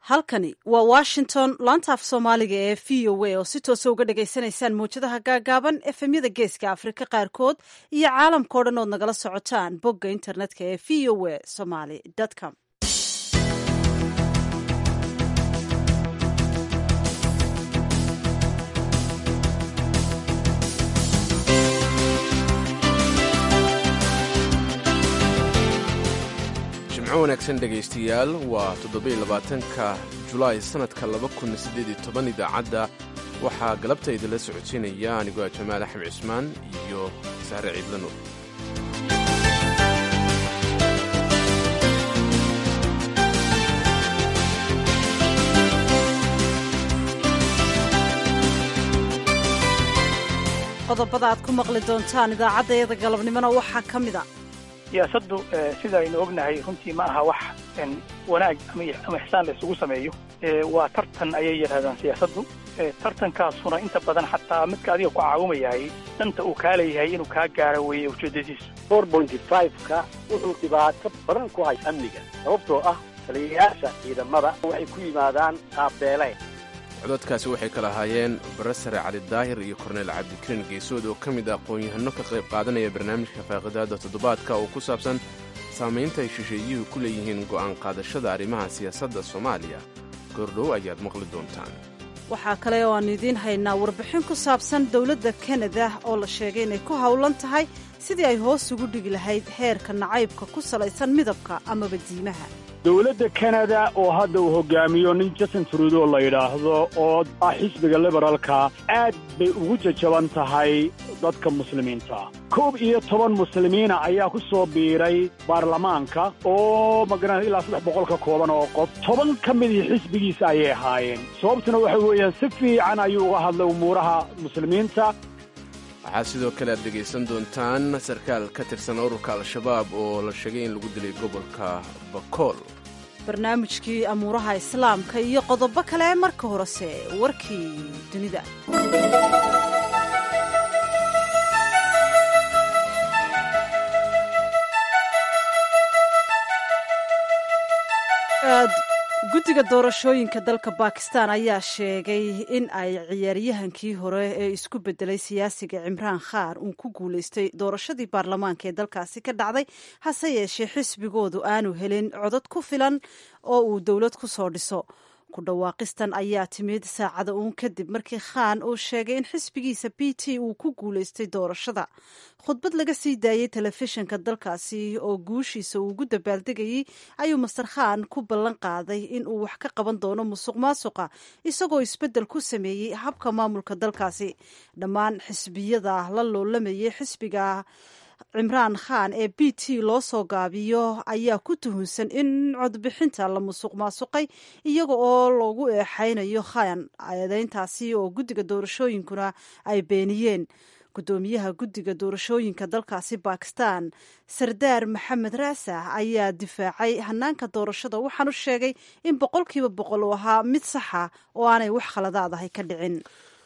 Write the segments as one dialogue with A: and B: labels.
A: halkani waa washington laanta af soomaaliga ee v o a oo si toosa uga dhagaysanaysaan mawjadaha gaagaaban efemyada geeska afrika qaarkood iyo caalamkao dhan ood nagala socotaan bogga internetka ee v o a somaly com
B: jimco wanaagsan dhegaystayaal waa toddobaiylabaatanka julaay sannadka laba kun siddeed iyo toban idaacadda waxaa galabta idinla socodsiinaya anigoo jamaal axmed cismaan iyo sahre ciidlano
A: qodobada aad ku maqli doontaan idaacaddayada galabnimona waxaa ka mid a
C: siyaasaddu sida aynu ognahay runtii ma aha wax wanaag ama ixsaan la isugu sameeyo waa tartan ayay yidhahdaan siyaasaddu tartankaasuna inta badan xataa midka adiga ku caawimayahay danta uu kaa leeyahay inuu kaa gaaro weeye ujeeddadiisu
D: four pointy five-ka wuxuu dhibaato badan ku hay amniga sababtoo ah taliyayaasha ciidamada waxay ku yimaadaan qaabbeeleen
B: codadkaasi waxay kala ahaayeen barasare cali daahir iyo korneyl cabdikariin geesood oo ka mid ah aqoon-yahano ka qayb qaadanaya barnaamijka faaqidaada toddobaadka oo ku saabsan saamaynta ay shisheeyuhu ku leeyihiin go'aan qaadashada arrimaha siyaasadda soomaaliya goordhow ayaad maqli doontaan
A: waxaa kale oo aan idiin haynaa warbixin ku saabsan dowladda kanada oo la sheegay inay ku howlan tahay sidii ay hoos ugu dhigi lahayd heerka nacaybka ku salaysan midabka amaba diimaha
E: dowladda kanada oo hadda uu hogaamiyo nin jason trudo la yidhaahdo oo ah xisbiga liberaalka aad bay ugu jajaban tahay dadka muslimiinta koob iyo toban muslimiina ayaa ku soo biiray baarlamaanka oo magara ilaa saddex boqol ka kooban oo qof toban ka midii xisbigiisa ayay ahaayeen sababtuna waxa weeyaan si fiican ayuu uga hadlay umuuraha muslimiinta
B: waxaa sidoo kale aad dhegaysan doontaan sarkaal ka tirsan ururka al-shabaab oo la sheegay in lagu dilay gobolka bakool
A: barnaamijkii amuuraha islaamka iyo qodobo kale marka horese warkii dunida guddiga doorashooyinka dalka bakistan ayaa sheegay in ay ciyaaryahankii hore ee isku bedelay siyaasiga cimraan khaar uun ku guulaystay doorashadii baarlamaanka ee dalkaasi ka dhacday hase yeeshee xisbigoodu aanu helin codad ku filan oo uu dowlad ku soo dhiso ku dhawaaqistan ayaa timid saacada uun kadib markii khaan uu sheegay in xisbigiisa b t uu ku guulaystay doorashada khudbad laga sii daayey telefishinka dalkaasi oo guushiisa uu ugu dabaaldegayey ayuu master khaan ku ballan qaaday in uu wax ka qaban doono musuq maasuqa isagoo isbeddel ku sameeyey habka maamulka dalkaasi dhammaan xisbiyada la loolamayay xisbiga cimraan khaan ee b t loo soo gaabiyo ayaa ku tuhunsan in codbixinta la musuq maasuqay iyaga oo loogu eexaynayo khaan eedeyntaasi oo guddiga doorashooyinkuna ay beeniyeen guddoomiyaha guddiga doorashooyinka dalkaasi bakistan sardaar maxamed raasax ayaa difaacay hanaanka doorashada waxaanu sheegay in boqolkiiba boqol uu ahaa mid saxa oo aanay wax khaladaadahay ka dhicin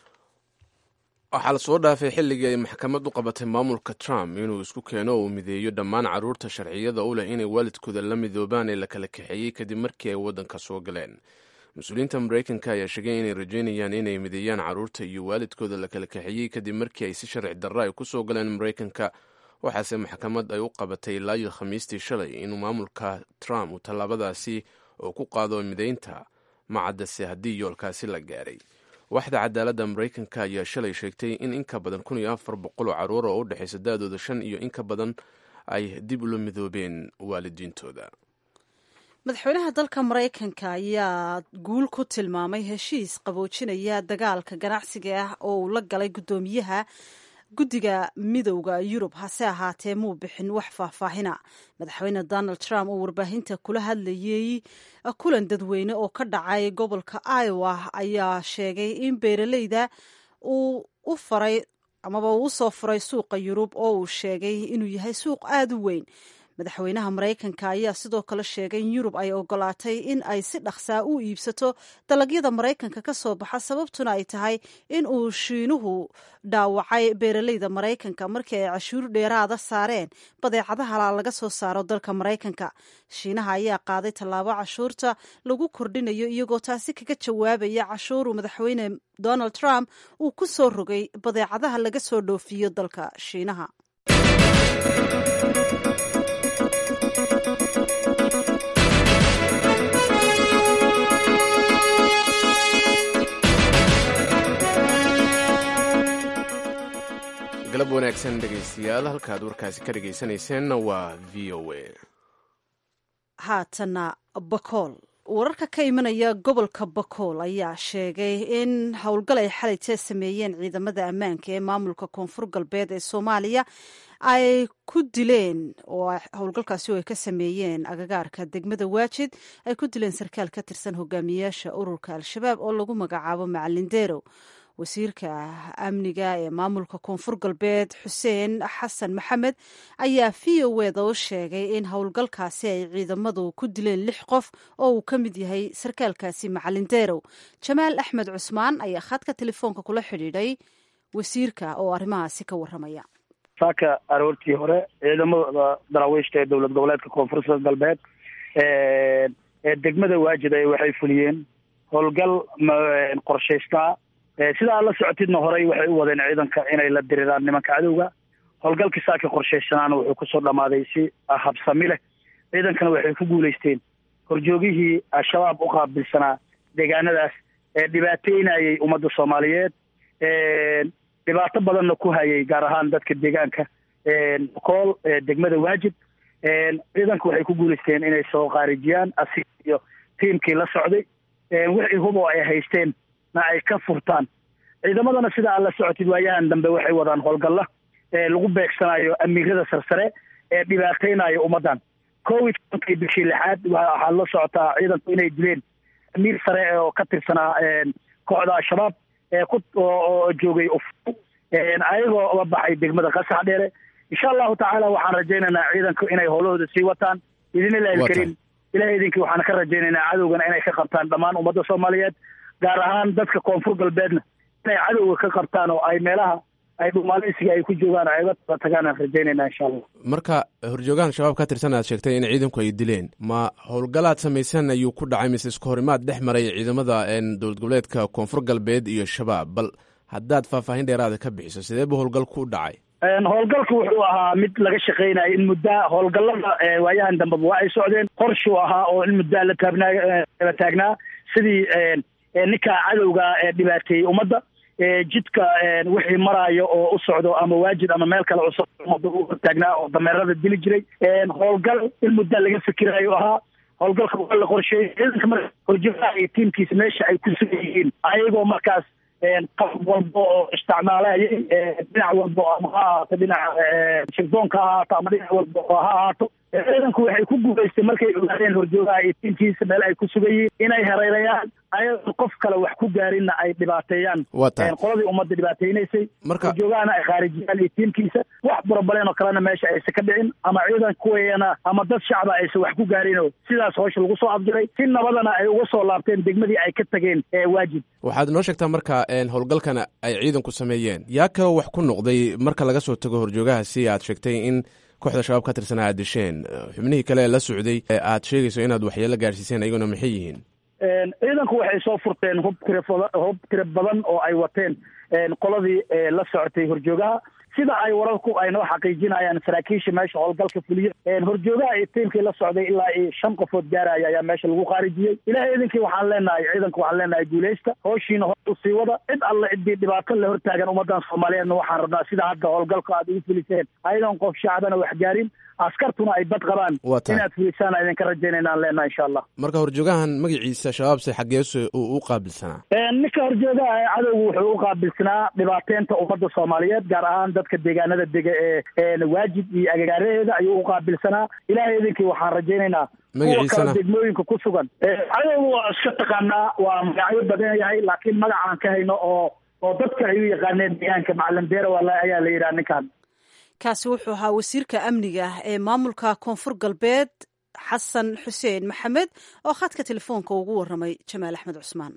B: waxaa la soo dhaafay xilligii ay maxkamad u qabatay maamulka trump inuu isku keeno oo uu mideeyo dhammaan carruurta sharciyada u leh inay waalidkooda la midoobaan ee la kala kaxeeyey kadib markii ay waddanka soo galeen mas-uuliyiinta maraykanka ayaa sheegay inay rajaynayaan inay mideeyaan carruurta iyo waalidkooda la kala kaxeeyey kadib markii ay si sharci darra ay ku soo galeen maraykanka waxaase maxkamad ay u qabatay ilaayo khamiistii shalay inuu maamulka trump uu tallaabadaasi oo ku qaado mideynta macaddase haddii yoolkaasi la gaaray waxda cadaaladda maraykanka ayaa shalay sheegtay in in ka badan kun iyo afar boqol oo carruur oo u dhexaysa da-dooda shan iyo in ka badan ay dib ula midoobeen waalidiintooda
A: madaxweynaha dalka maraykanka ayaa guul ku tilmaamay heshiis qaboojinaya dagaalka ganacsiga ah oo uu la galay guddoomiyaha guddiga midowda yurub hase ahaatee muu bixin wax faahfaahina madaxweyne donald trump oo warbaahinta kula hadlayey kulan dadweyne oo ka dhacay gobolka iowa ayaa sheegay in beeraleyda uu u faray amaba uu usoo furay suuqa yurub oo uu sheegay inuu yahay suuq aada u weyn madaxweynaha maraykanka ayaa sidoo kale sheegay in yurub ay ogolaatay in ay si dhaqsaa u iibsato dalagyada maraykanka ka soo baxa sababtuna ay tahay in uu shiinuhu dhaawacay beeraleyda maraykanka markii ay cashuur dheeraada saareen badeecadaha laga soo saaro dalka maraykanka shiinaha ayaa qaaday tallaabo cashuurta lagu kordhinayo iyagoo taasi kaga jawaabaya cashuuru madaxweyne donald trump uu ku soo rogay badeecadaha laga soo dhoofiyo dalka shiinaha
B: galab wanaagsan dhegaystayaal halkaad warkaasi ka dhegaysanayseena waa v o a
A: haatana bakool wararka ka imanaya gobolka bakool ayaa sheegay in howlgal ay xalaytee sameeyeen ciidamada ammaanka ee maamulka koonfur galbeed ee soomaaliya ay ku dileen oo howlgalkaasi oo ay ka sameeyeen agagaarka degmada waajid ay ku dileen sarkaal ka tirsan hogaamiyayaasha ururka al-shabaab oo lagu magacaabo macalin deerow wasiirka amniga ee maamulka koonfur galbeed xuseen xasan maxamed ayaa v o eda u sheegay in howlgalkaasi ay ciidamadu ku dileen lix qof oo uu ka mid yahay sarkaalkaasi macalin deerow jamaal axmed cusmaan ayaa khadka telefoonka kula xidhiidhay wasiirka oo arrimahaasi ka warramaya
F: saaka aroortii hore ciidamada daraawiishta ee dowlad goboleedka koonfurta galbeed ee degmada waajid ay waxay fuliyeen howlgal qorshaystaa sidaa la socotidna horey waxay u wadeen ciidanka inay la diriraan nimanka cadowga howlgalkii saaka qorshaysanaana wuxuu kusoo dhammaaday si habsami leh ciidankana waxay ku guulaysteen horjoogihii al-shabaab u qaabilsanaa deegaanadaas ee dhibaateynayay ummadda soomaaliyeed dhibaato badanna ku hayay gaar ahaan dadka deegaanka kool degmada waajib ciidanku waxay ku guulaysteen inay soo khaarijiyaan asig iyo tiimkii la socday wixii hubo ay haysteen na ay ka furtaan ciidamadana sida aad la socotid waayahan dambe waxay wadaan howlgalla lagu beegsanayo amiirada sarsare ee dhibaateynayo ummaddan covid tobankii bishii lixaad waxaad la socotaa ciidanku inay dileen amiir sare oo ka tirsanaa kooxda al-shabaab ee ku oo joogay ufo ayagoo uga baxay degmada qasax dheere insha allahu tacaala waxaan rajaynaynaa ciidanku inay howlahooda sii wataan idinilahi ilkariim ilahay idinkii waxaan ka rajaynaynaa cadowgana inay ka qabtaan dhammaan ummadda soomaaliyeed gaar ahaan dadka koonfur galbeedna inay cadowga ka qabtaan oo ay meelaha ay dhumaaleysiga ay ku joogaan ay uga taba tagaan aan rajaynayna insha allah
B: marka horjoogahan shabaab ka tirsan aad sheegtay in ciidanku ay dileen ma howlgalaad samaysan ayuu ku dhacay mise isku horimaad dhex maray ciidamada dowlad goboleedka koonfur galbeed iyo shabaab bal haddaad faahfaahin dheeraada ka bixiso sidee buu howlgalku u dhacay
F: howlgalku wuxuu ahaa mid laga shaqeynayo in muddaa howlgallada waayahan dambeba waa ay socdeen qorshuu ahaa oo in muddaa la taabnaa la taagnaa sidii ninka cadowga dhibaateeyey ummadda jidka wixii maraayo oo u socdo ama waajid ama meel kale usocdo ummadda u hortaagnaa oo dameerada dili jiray howlgal in muddaa laga fikirayo ahaa howlgalka waa la qorsheeyey ciidanka marka horjoogaha iyo tiimkiisa meesha ay ku sugan yihiin ayagoo markaas qalab walba oo isticmaalayay dhinac walba ama ha ahaato dhinaca shirdoonka ha ahaato ama dhinac walba oo ha ahaato ciidanku waxay ku guulaystay markay ogaadeen horjoogaha iyo tiimkiisa meel ay ku sugan yihiin inay hareerayaan ayadoon qof kale wax ku gaarinna ay dhibaateeyaan qoladii ummadda dhibaateynaysay horjoogahana ay khaarijiyaan iyo tiimkiisa wax burabaleen oo kalena meesha aysan ka dhicin ama ciidan kuweeyana ama dad shacba aysan wax ku gaarinoo sidaas howsha lagu soo afjiray si nabadana ay uga soo laabteen degmadii ay ka tageen waajib
B: waxaad noo sheegtaa marka howlgalkana ay ciidanku sameeyeen yaa kaloo wax ku noqday marka laga soo tago horjoogaha si aad sheegtay in kooxda shabaab ka tirsanaa aad disheen xubnihii kale ee la socday ee aad sheegayso inaad waxyeelo gaarsiiseen ayaguna maxay yihiin
F: ciidanku waxay soo furteen hub tira hub tiro badan oo ay wateen qoladii la socotay horjoogaha sida ay wararku ay noo xaqiijinayaan saraakiisha meesha howlgalka fuliyo horjoogaha iyo tiimkii la socday ilaa iyo shan qofood gaaraya ayaa meesha lagu khaarijiyey ilahay idinkii waxaan leenahay ciidanku waxaan leenahay guuleysta howshiina hor usii wada cid alle ciddii dhibaato la hortaagan ummadan soomaaliyeedna waxaan rabnaa sida hadda howlgalka aad ugu fuliseen ayadoon qof shacbana wax gaarin askartuna ay bad qabaan inaad fulisaan idinka rajaynaynaan leenahay insha allah
B: marka horjoogahan magaciisa shabaabse xageese uu u qaabilsanaa
F: ninka horjoogaha ee cadowgu wuxuu u qaabilsanaa dhibaateynta ummadda soomaaliyeed gaar ahaan dadka deegaanada dega ee waajib iyo agagaaraheeda ayuu u qaabilsanaa ilahay idinkii waxaan rajaynaynaa kuwa kale degmooyinka ku sugan cadowgu waa iska taqaanaa waa magacyo badan yahay laakiin magacaan ka hayno oo oo dadka ay u yaqaaneen deegaanka macalin deera ayaa la yidhaha ninkan
A: kaasi wuxuu ahaa wasiirka amniga ee maamulka koonfur galbeed xasan xuseen maxamed oo khadka telefoonka ugu waramay jamaal axmed cusmaan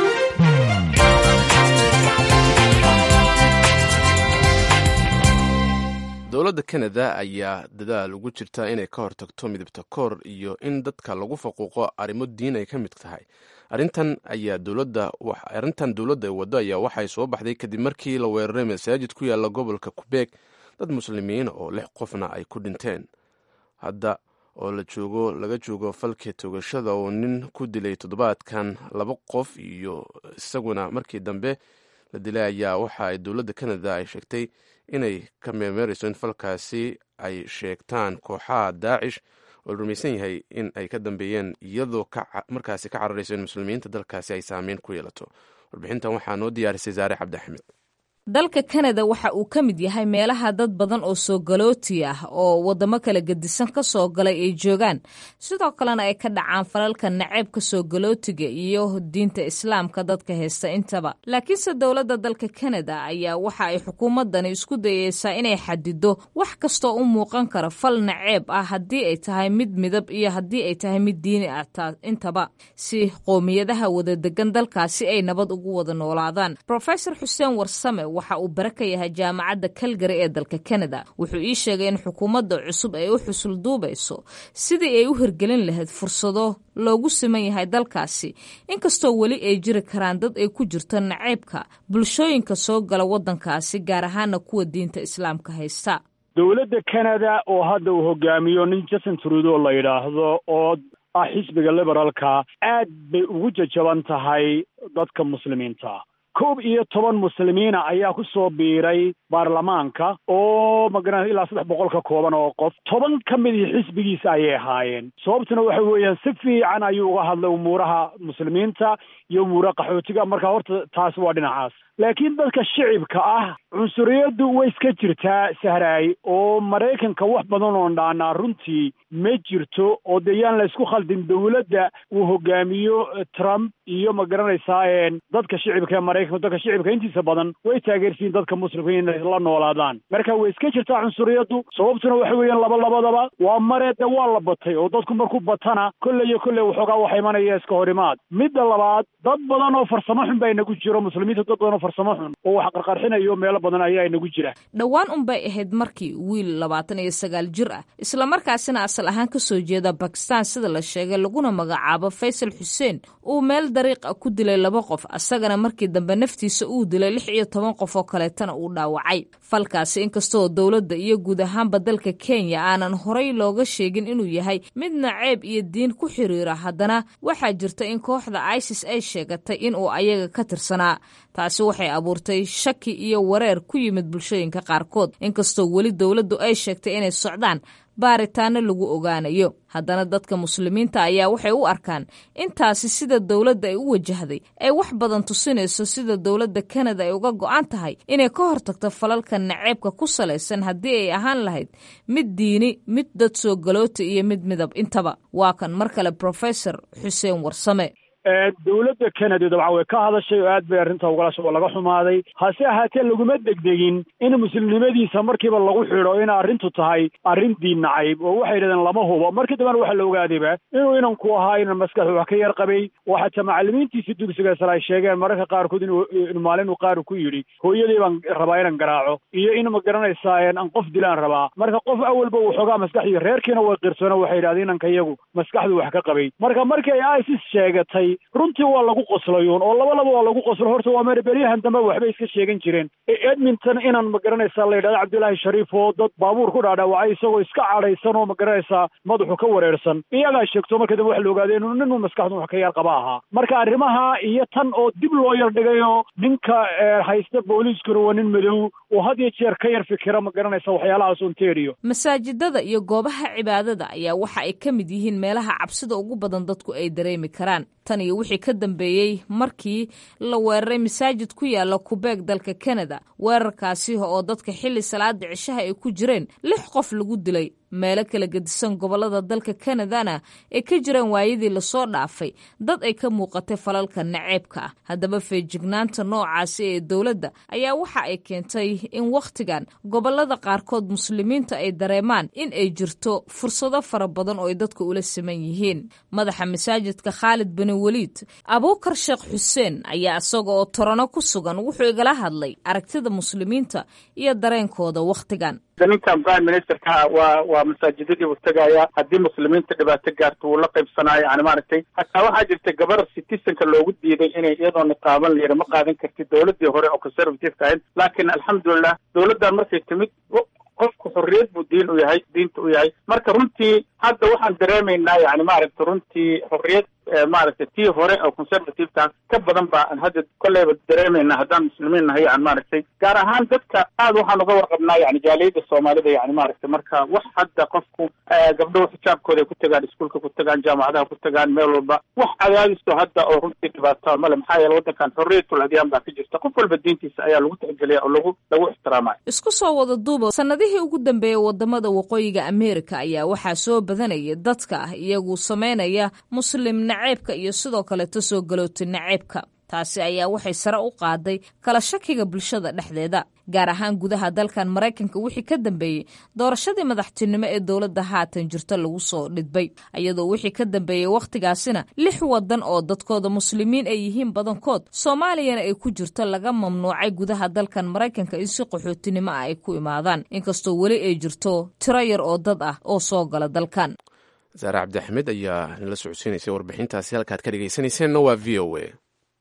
B: dowladda kanada ayaa dadaal ugu jirta inay ka hortagto midabta koor iyo in dadka lagu faquuqo arrimo diin ay ka mid tahay arrintan ayaa dowladda arrintan dowladda ay waddo ayaa waxay soo baxday kadib markii la weeraray masaajid ku yaalla gobolka kubeeg dad muslimiin oo lix qofna ay ku dhinteen hadda oo la joogo laga joogo falkii toogashada oo nin ku dilay toddobaadkan laba qof iyo isaguna markii dambe la dilay ayaa waxa ay dowladda kanada ay sheegtay inay ka meermeerayso in falkaasi ay sheegtaan kooxaha daacish oo la rumaysan yahay in ay ka dambeeyeen iyadoo markaasi ka cararayso in muslimiinta dalkaasi ay saameyn ku yeelato warbixintan waxaa noo diyaarisay saare cabdixamed
G: dalka kanada waxa uu ka mid yahay meelaha dad badan oo soo galooti ah oo waddamo kala gedisan ka soo galay ay joogaan sidoo kalena ay ka dhacaan falalka naceebka soo galootiga iyo diinta islaamka dadka haysta intaba laakiinse dowladda dalka kanada ayaa waxa ay xukuumaddani isku dayeysaa inay xadido wax kastoo u muuqan kara fal naceeb ah haddii ay tahay mid midab iyo haddii ay tahay mid diini ah intaba si qoomiyadaha wada degan dalkaasi ay nabad ugu wada noolaadaan rofesor xuseen warsame waxa uu bare ka yahay jaamacadda kalgari ee dalka kanada wuxuu ii sheegay in xukuumadda cusub ay u xusul duubayso sidii ay u hirgelin lahayd fursado loogu siman yahay dalkaasi inkastoo weli ay jiri karaan dad ay ku jirto naceybka bulshooyinka soo gala waddankaasi gaar ahaana kuwa diinta islaamka haysta
E: dowladda kanada oo hadda uu hogaamiyo nin jason trudo la yidhaahdo oo ah xisbiga liberaalka aad bay ugu jajaban tahay dadka muslimiinta koob iyo toban muslimiina ayaa ku soo biiray baarlamaanka oo magaran ilaa saddex boqol ka kooban oo qof toban ka midii xisbigiisa ayay ahaayeen sababtuna waxa weeyaan si fiican ayuu uga hadlay umuuraha muslimiinta iyo umuuraha qaxootiga marka horta taas waa dhinacaas laakiin dadka shicibka ah cunsuriyaddu way iska jirtaa sahraay oo maraykanka wax badan oon dhaanaa runtii ma jirto oo dee yaan la isku khaldin dowladda uu hogaamiyo trump iyo ma garanaysaa dadka shicibka ee maraykanka dadka shicibka intiisa badan way taageersiin dadka muslimka inay la noolaadaan marka way iska jirtaa cunsuriyaddu sababtuna waxa weeyaan laba labadaba waa maree de waa la batay oo dadku markuu batana kolley iyo kolley waxoogaa waxa imanaya iska horimaad midda labaad dad badan oo farsamo xun baa inagu jiro muslimiinta dad badan oo farsamo xun oo wax qarqarxinayo meelo badan ayaa inagu jira
G: dhowaan unbay ahayd markii wiil labaatan iyo sagaal jir ah islamarkaasina asal ahaan ka soo jeeda bakistan sida la sheegay laguna magacaabo faysal xuseen uu meel dariiq ah ku dilay laba qof asagana markii dambe naftiisa uu dilay lix iyo toban qof oo kaleetana uu dhaawacay falkaasi inkastoo dowladda iyo guud ahaanba dalka kenya aanan horay looga sheegin inuu yahay mid naceeb iyo diin ku xiriira haddana waxaa jirta in kooxda isis ay sheegatay inuu ayaga ka tirsanaa taasi waxay abuurtay shaki iyo wareer ku yimid bulshooyinka qaarkood inkastoo weli dowladdu ay sheegtay inay socdaan baaritaano lagu ogaanayo haddana dadka muslimiinta ayaa waxay u arkaan intaasi sida dowladda ay u wajahday ay wax badan tusinayso sida dowladda kanada ay uga go'an tahay inay ka hortagto falalka naceebka ku salaysan haddii ay ahaan lahayd mid diini mid dad soo galoota iyo mid midab intaba waa kan mar kale profesor xuseen warsame
E: dowladda kanada dabcan way ka hadashay oo aad bay arrinta ugalasha oo laga xumaaday hase ahaatee laguma degdegin in muslimnimadiisa markiiba lagu xidho in arrintu tahay arrin diin nacayb oo waxay yidhahdeen lama hubo markii dambena waxaa la ogaadayba inuu inanku ahaa inan maskaxdu wax ka yar qabay oo xataa macallimiintiisa dugsiga sare ay sheegeen mararka qaarkood in maalin uu qaar ku yidhi hooyadii baan rabaa inan garaaco iyo in ma garanaysaa aan qof dilaan rabaa marka qof awalba uu xoogaa maskaxdii reerkiina way qirsoona waxay yidhahdeen inanka iyagu maskaxdu wax ka qabay marka markii ay isis sheegatay runtii waa lagu qoslayuun oo laba laba waa lagu qoslo horta waa mer beryahan dambe waxbay iska sheegan jireen edmonton inan ma garanaysaa la yidhahda cabdillaahi shariif oo dad baabuur ku dhaadhawacay isagoo iska cadhaysan oo ma garanaysaa madaxu ka wareersan iyagaa sheegto marka dambe waxa la ogaaday inuu ninuu maskaxdu wax ka yar qaba ahaa marka arrimaha iyo tan oo dib loo yar dhigayoo ninka haysta booliiskuna waa nin madow oo had iyo jeer ka yar fikira ma garanaysa waxyaalahaas ontario
G: masaajidada iyo goobaha cibaadada ayaa waxa ay ka mid yihiin meelaha cabsida ugu badan dadku ay dareemi karaan tan iyo wixii ka dambeeyey markii la weeraray masaajid ku yaala kubeeg dalka kanada weerarkaasi oo dadka xilli salaada cishaha ay ku jireen lix qof lagu dilay meelo kala gedisan gobollada dalka kanadana ay ka jiraan waayadii lasoo dhaafay dad ay ka muuqatay falalka naceebka ah haddaba feejignaanta noocaasi ee dowladda ayaa waxa ay keentay in wakhtigan gobollada qaarkood muslimiinta ay dareemaan in ay jirto fursado fara badan oo ay dadka ula siman yihiin madaxa masaajidka khaalid bani weliid abuukar sheekh xuseen ayaa isaga oo torano ku sugan wuxuu igala hadlay aragtida muslimiinta iyo dareenkooda wakhtigan
H: ninkan prime ministerka waa waa masaajidadii uu tegaya haddii muslimiinta dhibaato gaarto wuu la qaybsanaayo yani maaragtay hataa waxaa jirta gabar citizenka loogu diiday inay iyadoo niqaaban layidhi ma qaadan kartid dowladii hore oo conservativeka ahayd laakiin alxamdulilah dowladdan markay timid qofku xorriyad buu diin u yahay diinta u yahay marka runtii hadda waxaan dareemaynaa yani maaragta runtii xorriyad maaragtay tii hore oo conservativeka ka badan ba aan hadda kolleyba dareemaynaa haddaan muslimiin nahay yani maaragtay gaar ahaan dadka aad waxaan uga warqabnaa yani jaaliyada soomaalida yani maaragtay marka wax hadda qofku gabdhahu xijaabkooda ay ku tagaan iskuolka ku tagaan jaamacadaha ku tagaan meel walba wax cadaadiso hadda oo runtii dhibaato male maxaa yeele waddankan xorriyatul adyaan baa ka jirta qof walba diintiisa ayaa lagu tixgeliya oo lagu lagu ixtiraamaya
G: isku soo wada duuba sanadihii ugu dambeeyey wadamada waqooyiga ameerika ayaa waxaa soo badanaya dadka ah iyagu sameynaya muslim naceebka iyo sidoo kaleeto soo galoota naceebka taasi ayaa waxay sare u qaaday kala shakiga bulshada dhexdeeda gaar ahaan gudaha dalkan maraykanka wixii ka dambeeyey doorashadii madaxtinimo ee dowladda haatan jirta lagu soo dhidbay iyadoo wixii ka dambeeyey wakhtigaasina lix wadan oo dadkooda muslimiin ay yihiin badankood soomaaliyana ay ku jirto laga mamnuucay gudaha dalkan maraykanka in si qaxootinimo ah ay ku imaadaan inkastoo weli ay jirto tiro yar oo dad ah oo soo gala dalkan
B: saare cabdi axmed ayaa nala socodsiinaysay warbixintaasi halkaad ka dhegaysanayseena waa v o a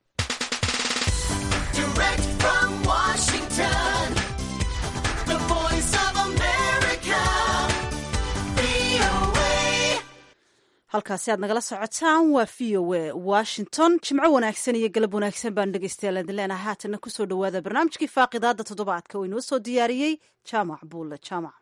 A: halkaasi aad nagala socotaan waa v o a washington jimco wanaagsan iyo galab wanaagsan baan dhegeystayaal idin leenaha haatanna kusoo dhowaada barnaamijkii faaqidaada toddobaadka oo inoo soo diyaariyey jaamac buulle jaamac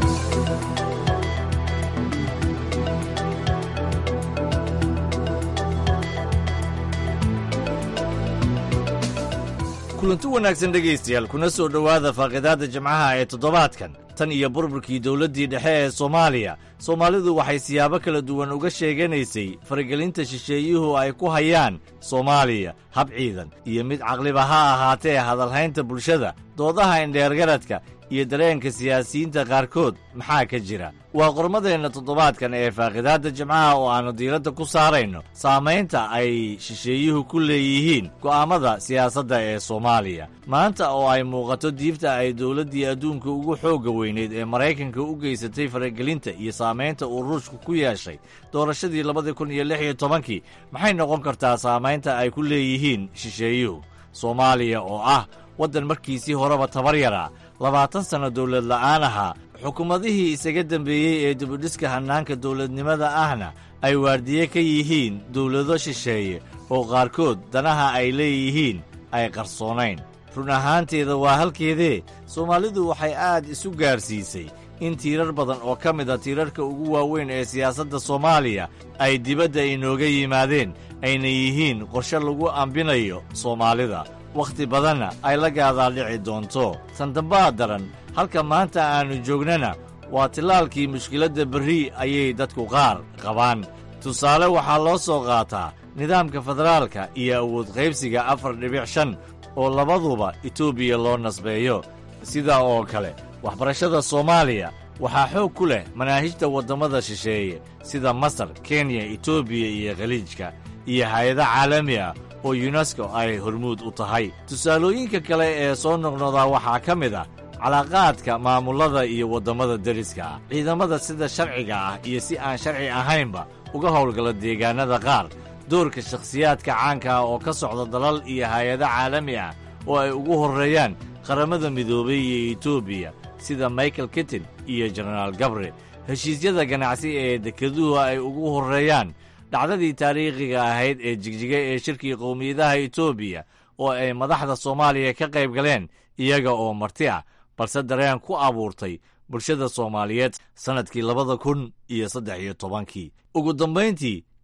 I: kulanti wanaagsan dhegaystayaal kuna soo dhowaada faaqidaadda jimcaha ee toddobaadkan tan iyo burburkii dowladdii dhexe ee soomaaliya soomaalidu waxay siyaabo kala duwan uga sheeganaysay faragelinta shisheeyuhu ay ku hayaan soomaaliya hab ciidan iyo mid caqliba ha ahaatee hadalhaynta bulshada doodaha indheergaradka iyo dareenka siyaasiyiinta qaarkood maxaa ka jira waa qormadeenna toddobaadkan ee faaqidaadda jimcaha oo aannu diiradda ku saarayno saamaynta ay shisheeyuhu ku leeyihiin go'aammada siyaasadda ee soomaaliya maanta oo ay muuqato diifta ay dowladdii adduunka ugu xoogga weyneyd ee maraykanka u geysatay faragelinta iyo saamaynta uu ruushku ku yeeshay doorashadii labadii kun iyo lix iyo tobankii maxay noqon kartaa saamaynta ay ku leeyihiin shisheeyuhu soomaaliya oo ah waddan markiisii horeba tabar yaraa labaatan sanno dowlad la'aan ahaa xukuumadihii isaga dembeeyey ee dibudhiska hannaanka dowladnimada ahna ay waardiye ka yihiin dowlado shisheeye oo qaarkood danaha ay leeyihiin ay qarsoonayn run ahaanteeda waa halkeedee soomaalidu waxay aad isu gaarsiisay in tiirar badan oo ka mid a tiirarka ugu waaweyn ee siyaasadda soomaaliya ay dibadda inooga yimaadeen ayna yihiin qorshe lagu ambinayo soomaalida wakhti badanna ay la gaadaadhici doonto sandambaa daran halka maanta aannu joognana waa tillaalkii mushkiladda berri ayay dadku qaar qabaan tusaale waxaa loo soo qaataa nidaamka federaalka iyo awood qaybsiga afar dhibic shan oo labaduba etoobiya loo nasbeeyo sidaa oo kale waxbarashada soomaaliya waxaa xoog ku leh manaahijta waddammada shisheeye sida masar kenya etoobiya iyo khaliijka iyo hay-ado caalami ah oo yunesko ay hormuud u tahay tusaalooyinka kale ee soo noqnodaa waxaa ka mid ah calaaqaadka maamullada iyo waddammada deriska ah ciidamada sida sharciga ah iyo si aan sharci ahaynba uga howlgala deegaannada qaar doorka shakhsiyaadka caanka ah oo ka socda dalal iyo hay-ado caalami ah oo ay ugu horreeyaan qaramada midoobay iyo etoobiya sida michael kittin iyo jenaraal gabre heshiisyada ganacsi ee dekeduhu ay ugu horreeyaan dhacdadii taariikhiga ahayd ee jigjiga ee shirkii qowmiyadaha etoobiya oo ay madaxda soomaaliya ka qayb galeen iyaga oo marti ah balse dareen ku abuurtay bulshada soomaaliyeed sannadkii labada kun iyo saddex iyo tobankii ugu dambayntii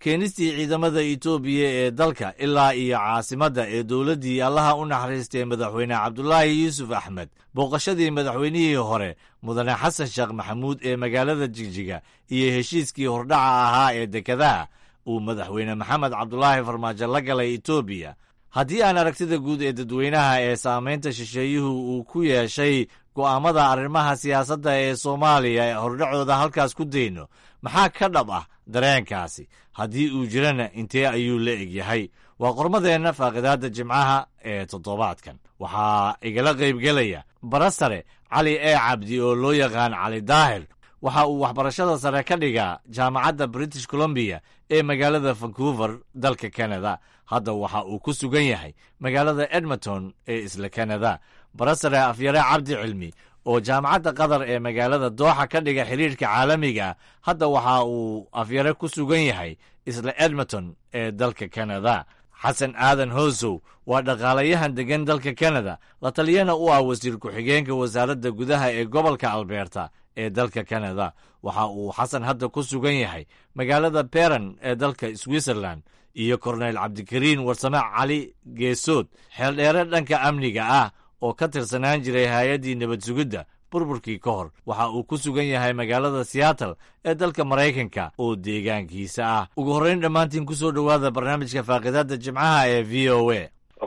I: keenistii ciidamada etoobiya ee dalka ilaa iyo caasimadda ee dowladdii allaha u naxariistay madaxweyne cabdulaahi yuusuf axmed booqashadii madaxweynihii hore mudane xasan sheekh maxamuud ee magaalada jigjiga iyo heshiiskii hordhaca ahaa ee dekedaha uu madaxweyne maxamed cabdulaahi farmaajo la galay etoobiya haddii aan aragtida guud ee dadweynaha ee saamaynta shisheeyuhu uu ku yeeshay go'aammada arrimaha siyaasadda ee soomaaliya ee hordhacooda halkaas ku dayno maxaa ka dhab ah dareenkaasi haddii uu jirana intee ayuu la egyahay waa qormadeenna faaqidaadda jimcaha ee toddobaadkan waxaa igala qaybgelaya barasare cali ee cabdi oo loo yaqaan cali daahir waxa uu waxbarashada sare ka dhigaa jaamacadda british colombiya ee magaalada vancouver dalka canada hadda waxa uu ku sugan yahay magaalada edmonton ee isla canada barasare afyare cabdi cilmi oo jaamacadda qatar ee magaalada dooxa ka dhiga xiriirka caalamiga hadda waxa uu afyare ku sugan yahay isla edmonton ee dalka canada xasan aadan hoosow waa dhaqaalayahan deggan dalka canada la taliyana u ah wasiir ku-xigeenka wasaaradda gudaha ee gobolka alberta ee dalka canada waxa uu xasan hadda ku sugan yahay magaalada beran ee dalka switzerland iyo korneyl cabdikariin warsame cali geesood xeeldheere dhanka amniga ah oo ka tirsanaan jiray hay-addii nabad sugidda burburkii ka hor waxa uu ku sugan yahay magaalada seattle ee dalka maraykanka oo deegaankiisa ah ugu horrayn dhammaantiin ku soo dhowaada barnaamijka faaqidaadda jimcaha ee v o a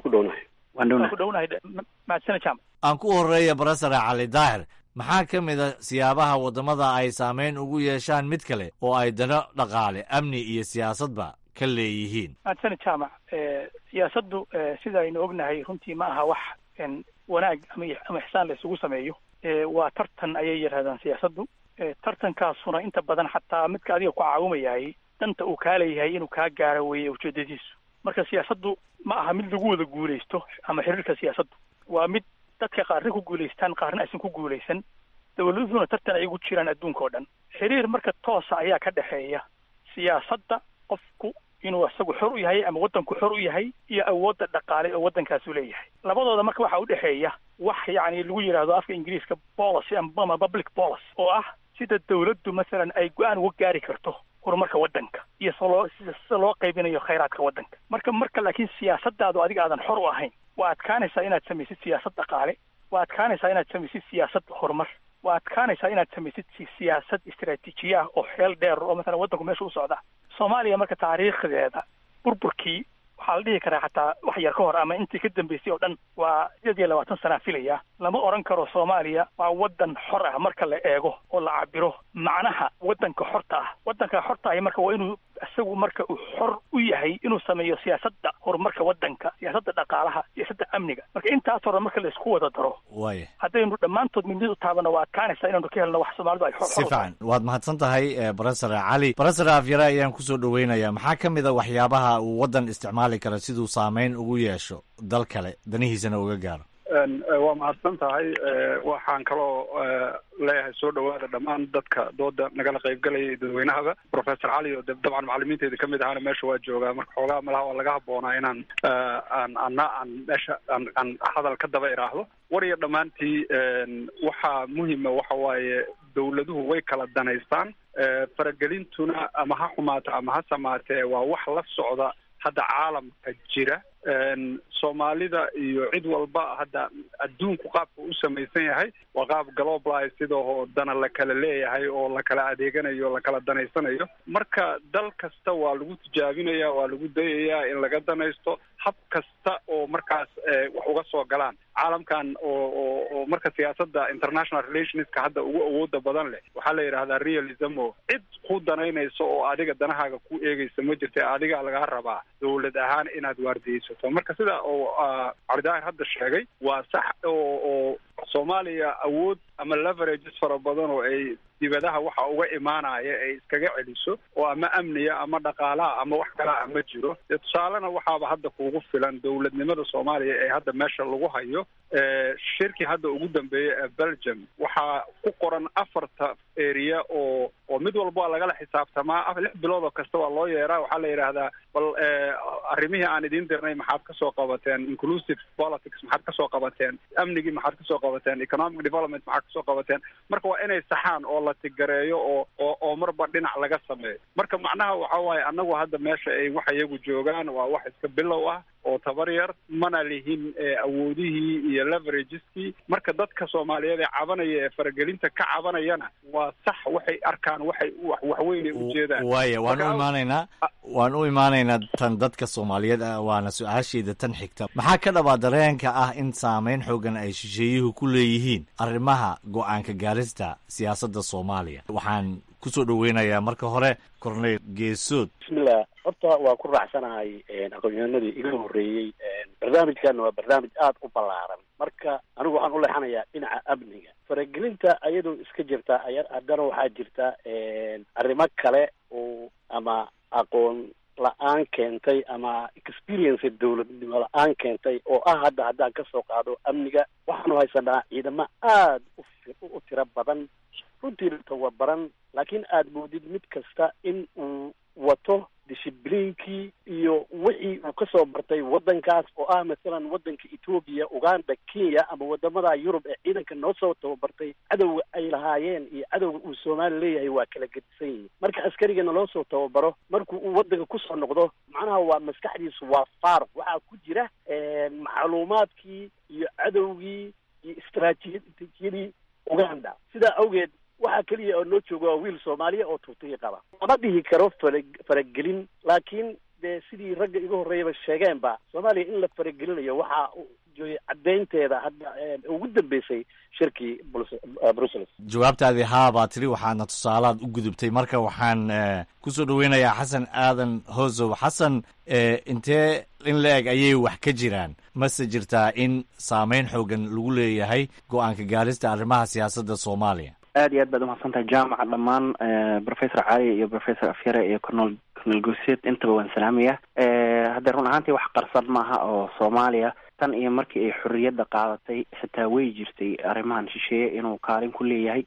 I: aan ku horreeya barasare cali daahir maxaa ka mid a siyaabaha waddamada ay saamayn ugu yeeshaan mid kale oo ay dano dhaqaale amni iyo siyaasadba ka leeyihiin
C: maadsani jaamac siyaasaddu sida aynu ognahay runtii ma aha wax wanaag ama ama ixsaan la isugu sameeyo waa tartan ayay yidhahdaan siyaasaddu tartankaasuna inta badan xataa midka adiga ku caawimayahay danta uu kaa leeyahay inuu kaa gaaro weeye ujeedadiisu marka siyaasaddu ma aha mid lagu wada guulaysto ama xiriirka siyaasaddu waa mid dadka qaarna ku guulaystaan qaarna aysan ku guulaysan dawladuhuna tartan ay ugu jiraan adduunka oo dhan xiriir marka toosa ayaa ka dhexeeya siyaasadda qofku inuu isagu xor u yahay ama waddanku xor u yahay iyo awoodda dhaqaale oo waddankaasu leeyahay labadooda marka waxaa u dhexeeya wax yacni lagu yidhaahdo afka ingiriiska policy ama public policy oo ah sida dawladdu masalan ay go-aan uga gaari karto horumarka waddanka iyo saloo sida loo qaybinayo khayraadka waddanka marka marka laakiin siyaasaddaadu adiga aadan xor u ahayn waa adkaanaysaa inaad samaysid siyaasad dhaqaale waa adkaanaysaa inaad samaysid siyaasad horumar waa adkaanaysaa inaad samaysid siyaasad istaraatiijiya ah oo xeel dheer oo masalan waddanku meesha u socda soomaaliya marka taariikhdeeda burburkii waxaa la dhihi karaa xataa wax yar ka hor ama intii ka dambeysay oo dhan waa sideed iyo labaatan sanaa filaya lama odhan karo soomaaliya waa waddan xor ah marka la eego oo la cabiro macnaha waddanka xorta ah waddanka xorta ahi marka waa inuu isagu marka uu xor u yahay inuu sameeyo siyaasadda horumarka waddanka siyaasadda dhaqaalaha siyaasadda amniga marka intaas hore marka la isku wada daro
I: waaya
C: haddaynu dhammaantood midnid u taabano waa adkaanaysaa inaanu ka helno wax soomaalidu ay xor
I: si fiican waad mahadsan tahay barasare cali barasare afyare ayaan ku soo dhoweynayaa maxaa ka mid a waxyaabaha uu waddan isticmaali kara siduu saamayn ugu yeesho dal kale danihiisana uga gaaro
J: waa mahadsan tahay waxaan kaloo leeyahay soo dhawaada dhammaan dadka dooda nagala qaybgalaya dadweynahaba professor cali oo dabcan macalimiinteeda kamid ahaana meesha waa joogaa marka xoogaa malaha waa laga habboonaa inaan aan ana aan meesha aan aan hadal ka daba iraahdo war iyo dhammaantii waxaa muhima waxa waaye dawladuhu way kala danaystaan faragelintuna ama ha xumaato ama ha samaatee waa wax la socda hadda caalamka jira soomaalida iyo cid walba hadda adduunku qaabka u samaysan yahay waa qaab globalize sidoo dana la kala leeyahay oo la kala adeeganayo o la kala danaysanayo marka dal kasta waa lagu tijaabinaya waa lagu dayayaa in laga danaysto hab kasta oo markaas wax uga soo galaan caalamkan oo oo oo marka siyaasadda international relationska hadda ugu awooda badan leh waxaa la yidhahdaa realism o cid ku danaynayso oo adiga danahaaga ku eegaysa ma jirta adiga lagaa rabaa dawlad ahaan inaad waardiyeysato marka sida oo calidaahir hadda sheegay waa sax oo oo soomaaliya awood ama leverages fara badan oo ay dibadaha waxa uga imaanaya ay iskaga celiso oo ama amniya ama dhaqaalaha ama wax kalaa ma jiro dee tusaalena waxaaba hadda kuugu filan dowladnimada soomaaliya ee hadda meesha lagu hayo shirkii hadda ugu dambeeyay ee belgium waxaa ku qoran afarta area oo oo mid walba waa lagala xisaabtamaa lix bilood oo kasta waa loo yeeraa waxaa la yidhaahdaa bal arrimihii aan idiin dirnay maxaad kasoo qabateen inclusive politics maxaad kasoo qabateen amnigii maxaad kasoo qabateen economic development maxaad kasoo qabateen marka waa inay saxaan oo bolatigareeyo oo oo oo marba dhinac laga sameeyo marka macnaha waxa waaye annagu hadda meesha ay wax iyagu joogaan waa wax iska bilow ah oo tabar yar mana lihin awoodihii iyo leverageski marka dadka soomaaliyeed ee cabanaya ee faragelinta ka cabanayana waa sax waxay arkaan waxay waxweynay ujeedaan
I: waaya waan u imaanaynaa waan u imaanaynaa tan dadka soomaaliyeed ah waana su-aasheeda tan xigta maxaa ka dhabaa dareenka ah in saameyn xoogan ay shisheeyuhu ku leeyihiin arrimaha go-aanka gaarista siyaasadda soomaaliya waxaan kusoo dhaweynayaa marka hore corneyl geesood
D: bismillah horta waa ku raacsanahay aqoonyahanadii iga horreeyey barnaamijkana waa barnaamij aada u ballaaran marka anigu waxaan u leexanayaa dhinaca amniga faragelinta ayadoo iska jirta aya haddana waxaa jirta arrimo kale oo ama aqoon la-aan keentay ama experience dowladnimo la-aan keentay oo ah hadda haddaan kasoo qaado amniga waxaanu haysanaa ciidamo aada u tiro badan runtiina tababaran laakiin aada moodid mid kasta in uu wato dishibliinkii iyo wixii uu kasoo bartay waddankaas oo ah masalan waddanka etoobiya uganda kenya ama wadamada yurub ee ciidanka noo soo tababartay cadowga ay lahaayeen iyo cadowga uu soomaali leeyahay waa kala gedisan yihin marka askarigana loo soo tababaro markuu uu waddanka kusoo noqdo macnaha waa maskaxdiisu waa faaruq waxaa ku jira macluumaadkii iyo cadowgii iyo istraatiijiyadii uganda sidaa awgeed waxaa keliya oo noo jooga waa wiil soomaaliya oo tuutiya qaba lama dhihi karo fara faragelin laakiin dee sidii ragga iga horreeyaba sheegeenba soomaaliya in la faragelinayo waxaa jooyay caddaynteeda hadda ugu dambeysay shirkii brussels
I: jawaabtaadii haa baa tiri waxaadna tusaalaad u gudubtay marka waxaan kusoo dhaweynayaa xasan aadan hosow xasan intee in la eg ayay wax ka jiraan mase jirtaa in saameyn xoogan lagu leeyahay go-aanka gaarista arrimaha siyaasadda soomaaliya
K: aad iyo aad baad umahadsantahay jaamaca dhammaan professor cali iyo professor afyare iyo cornel cornel guseed intaba waan salaamaya hadda run ahaantii wax qarsan maaha oo soomaaliya tan iyo markii ay xorriyadda qaadatay xitaa way jirtay arrimahan shisheeye inuu kaalin ku leeyahay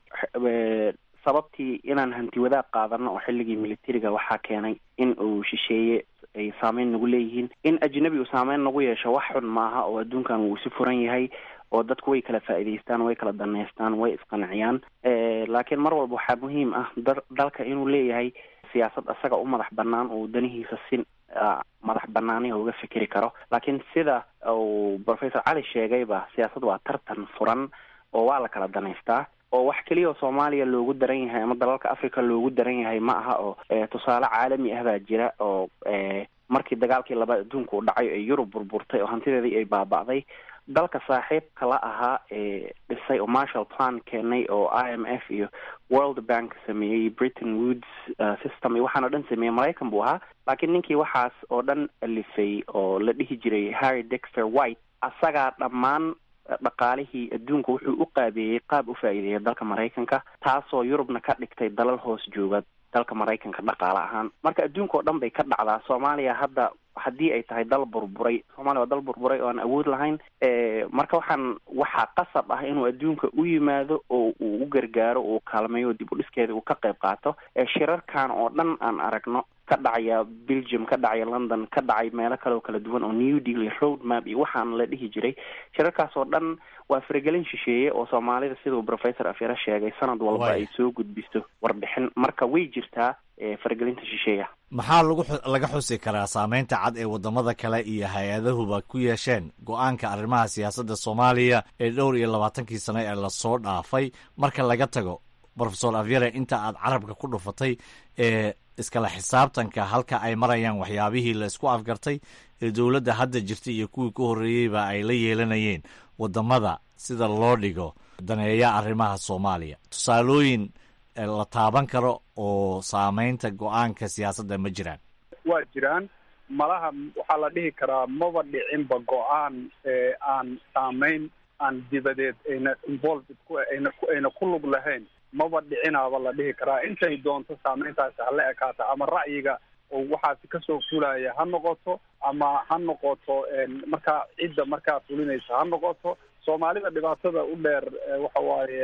K: sababtii inaan hanti wadaag qaadano oo xilligii militariga waxaa keenay in uu shisheeye ay saameyn nagu leeyihiin in ajnabi uu saameyn nagu yeesho wax xun maaha oo adduunkan wuu si furan yahay oo dadku way kala faa'iidaystaan way kala daneystaan way isqanciyaan laakiin mar walba waxaa muhiim ah da dalka inuu leeyahay siyaasad isaga u madax banaan uu danihiisa si madax banaaniha uga fikeri karo laakiin sida uu professor cali sheegayba siyaasad waa tartan furan oo waa la kala danaystaa oo wax keliya oo soomaaliya loogu daran yahay ama dalalka africa loogu daran yahay ma aha oo tusaale caalami ah baa jira oo markii dagaalkii labaad adduunka uu dhacay ee yurub burburtay oo hantideedii ay baaba'day dalka saaxiibka la ahaa ee dhisay oo marshall plan keenay oo i m f iyo world bank sameeyey britain woods system iyo waxaan o dhan sameeyey maraykan buu ahaa laakiin ninkii waxaas oo dhan alifay oo la dhihi jiray harry dexter white asagaa dhammaan dhaqaalihii adduunka wuxuu u qaabeeyey qaab u faa'iideeya dalka maraykanka taasoo yurubna ka dhigtay dalal hoos jooga dalka maraykanka dhaqaale ahaan marka adduunka oo dhan bay ka dhacdaa soomaaliya hadda haddii ay tahay dal burburay soomaaliya waa dal burburay oo aan awood lahayn marka waxaan waxaa qasab ah inuu adduunka u yimaado oo uu u gargaaro uu kaalmeeyo dib u dhiskeeda uu ka qayb qaato shirarkan oo dhan aan aragno ka dhacaya belgium ka dhacaya london ka dhacay meelo kale oo kala duwan oo new deal iyo road map iyo waxaan la dhihi jiray shirarkaas oo dhan waa faragelin shisheeye oo soomaalida siduu professor afyare sheegay sanad walba ay soo gudbisto warbixin marka way jirtaa faragelinta shisheeya
I: maxaa lagu laga xusi karaa saameynta cad ee wadamada kale iyo hay-adahuba ku yeesheen go-aanka arrimaha siyaasadda soomaaliya ee dhowr iyo labaatankii sano ee lasoo dhaafay marka laga tago profesor avyare inta aad carabka ku dhufatay ee iskala xisaabtanka halka ay marayaan waxyaabihii la isku afgartay ee dowladda hadda jirtay iyo kuwii ku horreeyeyba ay la yeelanayeen wadamada sida loo dhigo daneeya arrimaha soomaaliya tusaalooyin la taaban karo oo saameynta go-aanka siyaasadda ma jiraan
J: waa jiraan malaha waxaa la dhihi karaa maba dhicinba go-aan aan saameyn aan dibadeed ayna involved ku ayna ku ayna ku lug lahayn maba dhicinaaba la dhihi karaa intay doonto saameyntaasi hala ekaata ama ra'yiga oo waxaasi kasoo fulaya ha noqoto ama ha noqoto markaa cidda markaa fulinaysa ha noqoto soomaalida dhibaatada u dheer waxa waaye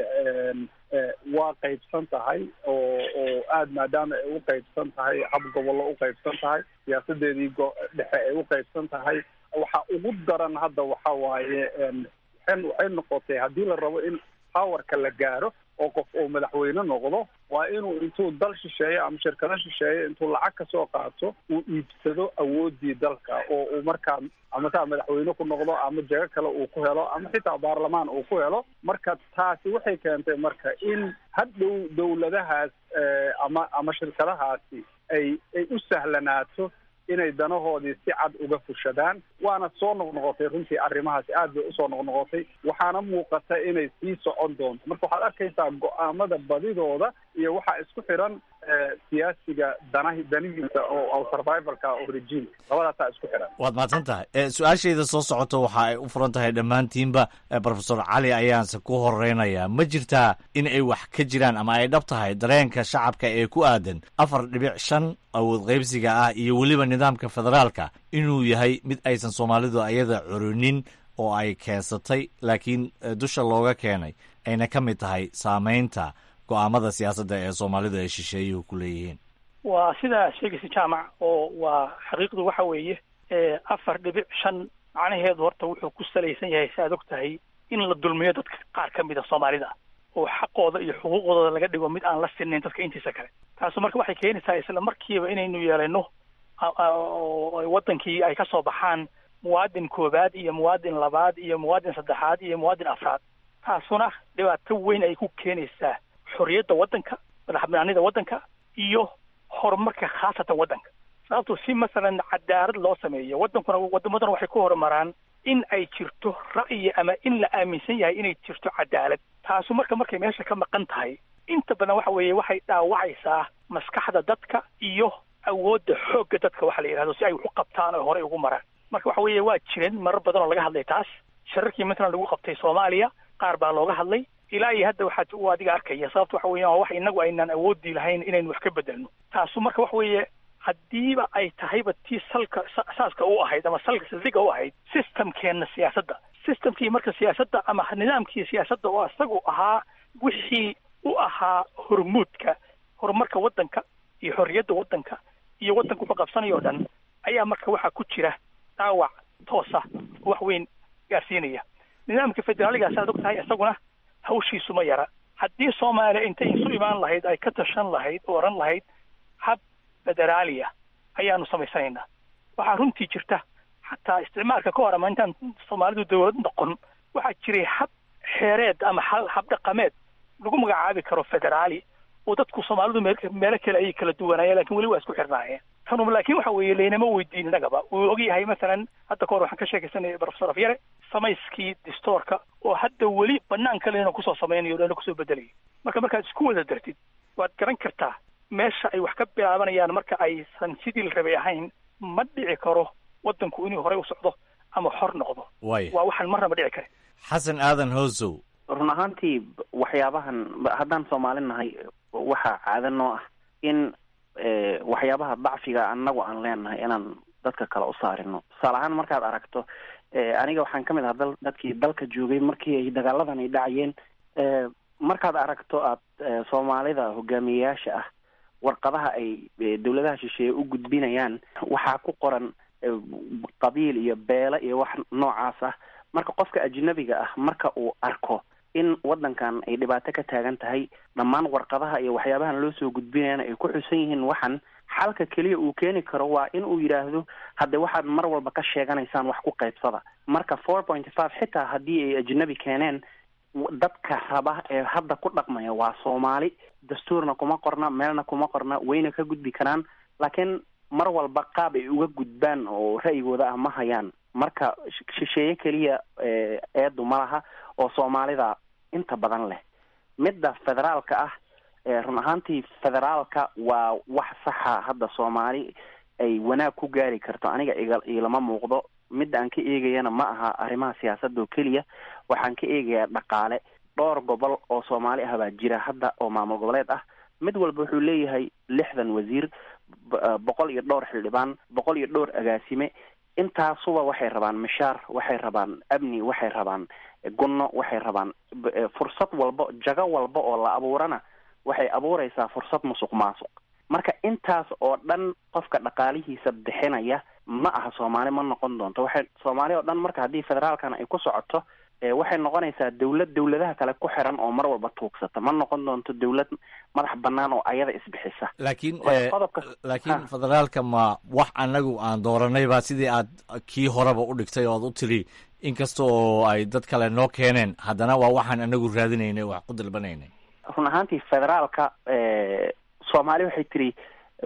J: waa qaybsan tahay oo oo aada maadaama ay u qaybsan tahay hab gobollo u qaybsan tahay siyaasadeedii go- dhexe ay u qaybsan tahay waxa ugu daran hadda waxa waaye waxay waxay noqotay haddii la rabo in powerka la gaaro oo qof uu madaxweyne noqdo waa inuu intuu dal shisheeye ama shirkado shisheeye intuu lacag ka soo qaato uu iibsado awoodii dalka oo uu markaa ama taa madaxweyne ku noqdo ama jago kale uu ku helo ama xitaa baarlamaan uu ku helo marka taasi waxay keentay marka in hadhow dowladahaas ama ama shirkadahaasi ay ay u sahlanaato inay danahoodii si cad uga fushadaan waana soo noqnoqotay runtii arrimahaasi aad bay usoo noqnoqotay waxaana muuqata inay sii socon doonto marka waxaad arkaysaa go-aamada badidooda iyo waxaa isku xiran siyaasiga danahi danihiisa oo survivalka oo regime labadaasaa isku xiran
I: waad mahadsan tahay su-aashayda soo socota waxa ay u furan tahay dhammaantiinba profesor cali ayaanse ku horeynayaa ma jirtaa in ay wax ka jiraan ama ay dhab tahay dareenka shacabka ee ku aadan afar dhibic shan awood qaybsiga ah iyo weliba nidaamka federaalka inuu yahay mid aysan soomaalidu ayada curinin oo ay keensatay laakiin dusha looga keenay ayna ka mid tahay saameynta go-aamada siyaasadda ee soomaalidu ay shisheeyuhu ku leeyihiin
C: waa sidaa sheegaysa jaamac oo waa xaqiiqdu waxa weeye afar dhibic shan macnaheedu horta wuxuu ku salaysan yahay si aad og tahay in la dulmiyo dadka qaar ka mid a soomaalida oo xaqooda iyo xuquuqdooda laga dhigo mid aan la sinayn dadka intiisa kale taasu marka waxay keenaysaa isla markiiba inaynu yeelano wadankii ay ka soo baxaan muwaadin koowaad iyo muwaadin labaad iyo muwaadin saddexaad iyo muwaadin afraad taasuna dhibaato weyn ay ku keenaysaa xorriyadda waddanka madax banaanida waddanka iyo horumarka khaasatan waddanka sababto si masalan cadaalad loo sameeyo waddankuna waddamaduna waxay ku horumaraan in ay jirto ra'yi ama in la aaminsan yahay inay jirto cadaalad taasu marka markay meesha ka maqan tahay inta badan waxa weeye waxay dhaawacaysaa maskaxda dadka iyo awoodda xoogga dadka waxa la yidhahdo si ay wax u qabtaan oo horey ugu maraan marka waxa weeye waa jireen marar badan oo laga hadlay taas shararkii matalan lagu qabtay soomaaliya qaar baa looga hadlay ilaa iyo hadda waxaad u adiga arkaya sababta waxa weeyaan waa wax inagu aynaan awoodii lahayn inaynu wax ka bedelno taasu marka waxa weeye haddiiba ay tahayba tii salka saaska u ahayd ama salka saldhiga u ahayd systemkeenna siyaasadda systemkii marka siyaasadda ama nidaamkii siyaasadda oo isagu ahaa wixii u ahaa hormuudka horumarka waddanka iyo xorriyadda waddanka iyo waddanka wuxuu qabsanayo o dhan ayaa marka waxaa ku jira dhaawac toosa oo wax weyn gaarsiinaya nidaamka federaaligaas aad og tahay isaguna hawshiisu ma yara haddii soomaaliya intay isu imaan lahayd ay ka tashan lahayd oo odhan lahayd hab federaaliya ayaanu samaysanaynaa waxaa runtii jirta xataa isticmaalka ka hor ama intaan soomaalidu dawlad noqon waxaa jiray hab xeereed ama hab dhaqameed lagu magacaabi karo federaali oo dadku soomaalidu meel meelo kale ayay kala duwanaayeen lakin weli waa isku xirnaayeen tanu laakiin waxa weeye laynama weydiin innagaba wuu ogyahay masalan hadda ka hor waxaan ka sheekaysanaya professor afyare samayskii distoorka oo hadda weli banaanka lena kusoo samaynayo lena kusoo bedelaya marka markaad isku wada dartid waad garan kartaa meesha ay wax ka bilaabanayaan marka aysan sidii la rabay ahayn ma dhici karo waddanku inuu horey u socdo ama xor noqdo
I: way
C: waa waxaan marnaba dhici karin
I: xasan aadan hoosow
K: run ahaantii waxyaabahan haddaan soomaali nahay waxaa caado noo ah in waxyaabaha dacfiga annagu aan leenahay inaan dadka kale u saarino tusaale ahaan markaad aragto aniga waxaan ka mid ahaa dal dadkii dalka joogay markii ay dagaaladan ay dhacayeen markaad aragto aad soomaalida hogaamiyeyaasha ah warqadaha ay dawladaha shisheeye u gudbinayaan waxaa ku qoran qabiil iyo beelo iyo wax noocaas ah marka qofka ajnabiga ah marka uu arko in waddankan ay dhibaato ka taagan tahay dhammaan warqadaha iyo waxyaabahan loo soo gudbinayana ay ku xusan yihiin waxan xalka keliya uu keeni karo waa in uu yidhaahdo hadde waxaad mar walba ka sheeganaysaan wax ku qaybsada marka four point five xitaa haddii ay ajnabi keeneen dadka raba ee hadda ku dhaqmaya waa soomaali dastuurna kuma qorna meelna kuma qorna wayna ka gudbi karaan laakiin mar walba qaab ay uga gudbaan oo ra'yigooda ah ma hayaan marka shisheeye keliya eedu ma laha oo soomaalida inta badan leh midda federaalka ah run ahaantii federaalka waa wax saxa hadda soomaali ay wanaag ku gaari karto aniga iga ilama muuqdo midda aan ka eegayana ma aha arrimaha siyaasadda oo keliya waxaan ka eegayaa dhaqaale dhowr gobol oo soomaali ah baa jira hadda oo maamul goboleed ah mid walba wuxuu leeyahay lixdan wasiir boqol iyo dhowr xildhibaan boqol iyo dhowr agaasime intaasuba waxay rabaan mishaar waxay rabaan amni waxay rabaan gunno waxay rabaan fursad walba jago walba oo la abuurana waxay abuureysaa fursad musuq maasuq marka intaas oo dhan qofka dhaqaalihiisa bixinaya ma aha soomaali ma noqon doonto waxay soomaali oo dhan marka haddii federaalkan ay ku socoto waxay noqonaysaa dawlad dawladaha kale ku xiran oo mar walba tuugsata ma noqon doonto dawlad madax banaan oo ayada isbixisa
I: laakiin laakiin federaalka ma wax anagu aan dooranayba sidii aad kii horeba u dhigtay oo ad u tiri inkasta oo ay dad kale noo keeneen haddana waa waxaan anagu raadinaynay wax ku dalbanaynay
K: run ahaantii federaalka soomaali waxay tiri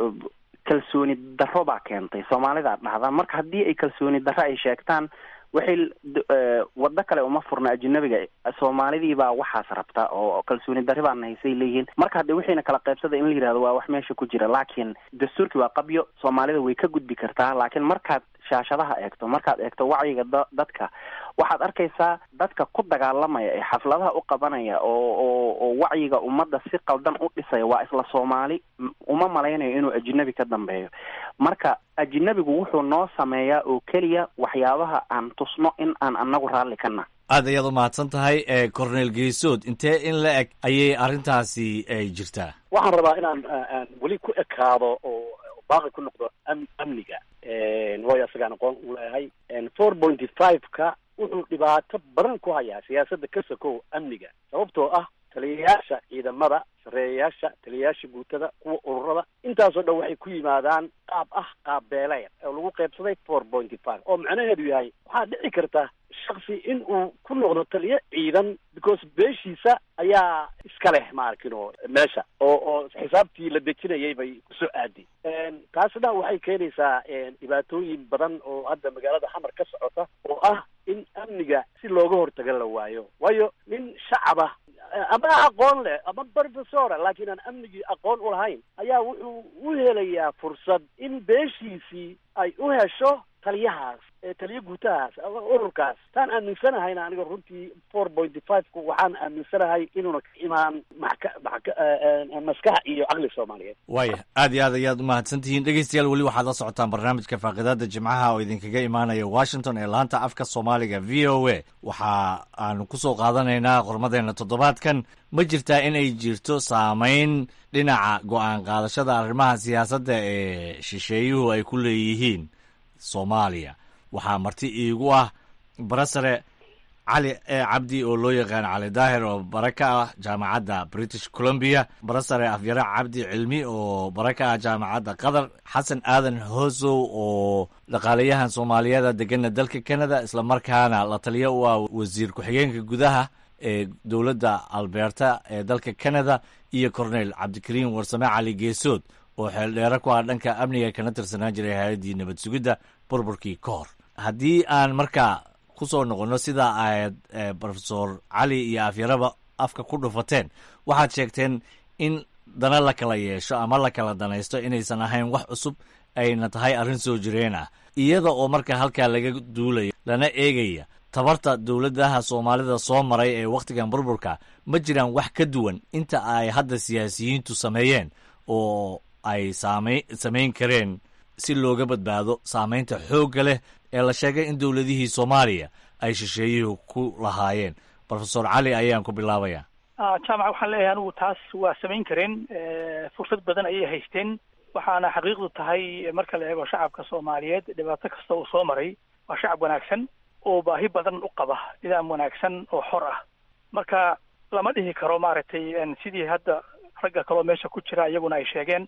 K: kalsooni darro baa keentay soomaalidaa dhahda marka haddii ay kalsooni darro ay sheegtaan waxay waddo kale uma furna ajinabiga soomaalidii baa waxaas rabta oo kalsooni darri baana haysay leeyihiin marka hadde wixiina kala qaybsada in la yihahdo waa wax meesha ku jira laakiin dastuurkii waa qabyo soomaalida way ka gudbi kartaa laakiin markaad shaashadaha eegto markaad eegto wacyiga da dadka waxaad arkaysaa dadka ku dagaalamaya ee xafladaha u qabanaya oo oo oo wacyiga ummadda si qaldan u dhisaya waa isla soomaali uma malaynayo inuu ajinabi ka dambeeyo marka ajinabigu wuxuu noo sameeyaa oo keliya waxyaabaha aan tusno in aan anagu raalli ka nah
I: aad ayaad u mahadsan tahay cornel geesood intee in la eg ayay arrintaasi ay jirtaa
D: waxaan rabaa inaan aan weli ku ekaado oo baaqi ku noqdo am amniga waayo isagaan aqoon u leeyahay four pointy five-ka wuxuu dhibaato badan ku hayaa siyaasadda ka sokow amniga sababtoo ah taliyayaasha ciidamada sareeyayaasha taliyayaasha guutada kuwa ururada intaasoo dhan waxay ku yimaadaan qaab ah qaab beeleer oo lagu qaybsaday four pointy five oo macnaheedu yahay waxaa dhici karta shaksi in uu ku noqdo taliyo ciidan because beeshiisa ayaa iska leh maarkino meesha oo oo xisaabtii la dejinayay bay kusoo aadi taasna waxay keenaysaa dhibaatooyin badan oo hadda magaalada xamar ka socota oo ah in amniga si looga hortaga la waayo waayo nin shacaba ama aqoon leh ama professora laakiin aan amnigii aqoon u lahayn ayaa wuxuu u helayaa fursad in beeshiisii ay u hesho taliyahaas taliyo guutahaas ururkaas taan aaminsanahayn aniga runtii four pointy five-ku waxaan aaminsanahay inuuna ka imaan maka maka maskax iyo caqli soomaaliyeed
I: waaya aad iyo aad ayaad umahadsan tihiin dhegeystayaal weli waxaad la socotaan barnaamijka faaqidaada jimcaha oo idinkaga imaanaya washington ee laanta afka soomaaliga v o a waxa aanu kusoo qaadanaynaa qormadeena toddobaadkan ma jirtaa in ay jirto saameyn dhinaca go-aan qaadashada arrimaha siyaasadda ee shisheeyuhu ay ku leeyihiin soomaaliya waxaa marti iigu ah barasare cali e cabdi oo loo yaqaan cali daahir oo bare ka ah jaamacadda british columbia barasare afyare cabdi cilmi oo bare ka ah jaamacadda qatar xasan aadan hosow oo dhaqaalayahan soomaaliyeeda degana dalka canada islamarkaana la taliyo u ah wasiir ku-xigeenka gudaha ee dowladda alberta ee dalka canada iyo cornel cabdikariim warsame cali geesood oo xeeldheere ku ah dhanka amniga kana tirsanaan jiray hay-addii nabad sugidda burburkii ka hor haddii aan markaa ku soo noqonno sidaa aad profesor cali iyo afyaraba afka ku dhufateen waxaad sheegteen in dana la kala yeesho ama la kala danaysto inaysan ahayn wax cusub ayna tahay arrin soo jireen ah iyada oo marka halkaa laga duulaya lana eegaya tabarta dowladaha soomaalida soo maray ee wakhtigan burburka ma jiraan wax ka duwan inta ay hadda siyaasiyiintu sameeyeen oo ay saamay samayn kareen si looga badbaado saamaynta xoogga leh ee la sheegay in dowladihii soomaaliya ay shisheeyuhu ku lahaayeen profesor cali ayaan ku bilaabaya
C: jaamac waxaan leeyahay anigu taas waa samayn kareen fursad badan ayay haysteen waxaana xaqiiqdu tahay marka la eego shacabka soomaaliyeed dhibaato kasta uu soo maray waa shacab wanaagsan oo baahi badan u qaba nidaam wanaagsan oo xor ah marka lama dhihi karo maaragtay sidii hadda ragga kaloo meesha ku jira iyaguna ay sheegeen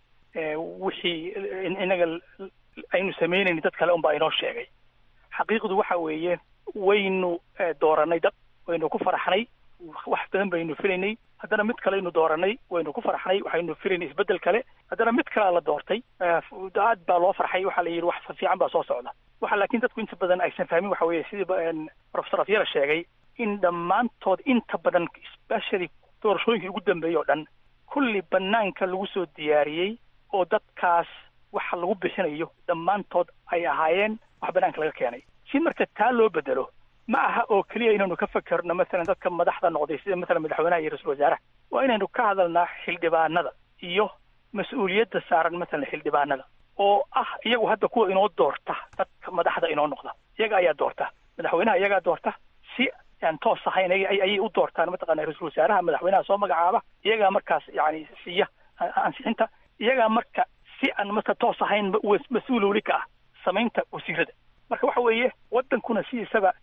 C: wixii inaga aynu sameynayni dad kale unbaa inoo sheegay xaqiiqdu waxa weeye waynu dooranay dad waynu ku faraxnay wax badan baynu filaynay haddana mid kaleynu dooranay waynu ku faraxnay waxaynu filaynay isbeddel kale haddana mid kalea la doortay aad baa loo farxay waxaa la yidhi wax fiican baa soo socda waxa laakiin dadku inta badan aysan fahmin waxa weeye sidii professor afyala sheegay in dhammaantood inta badan especially doorashooyinkii ugu dambeeyey oo dhan kulli banaanka lagu soo diyaariyey oo dadkaas waxa lagu bixinayo dhammaantood ay ahaayeen wax banaanka laga keenay si marka taa loo bedelo ma aha oo keliya inaynu ka fakerno masalan dadka madaxda noqday sida masalan madaxweynaha iyo ra-isul wasaaraha waa inaynu ka hadalnaa xildhibaanada iyo mas-uuliyadda saaran masalan xildhibaanada oo ah iyagu hadda kuwa inoo doorta dadka madaxda inoo noqda iyaga ayaa doorta madaxweynaha iyagaa doorta si aan toos ahayn ayay u doortaan mataqana ra-isul wasaaraha madaxweynaha soo magacaaba iyagaa markaas yani siiya ansixinta iyagaa marka si aan marka toos ahayn mas-uul weli ka ah samaynta wasiirada marka waxa weeye wadankuna sidiisaba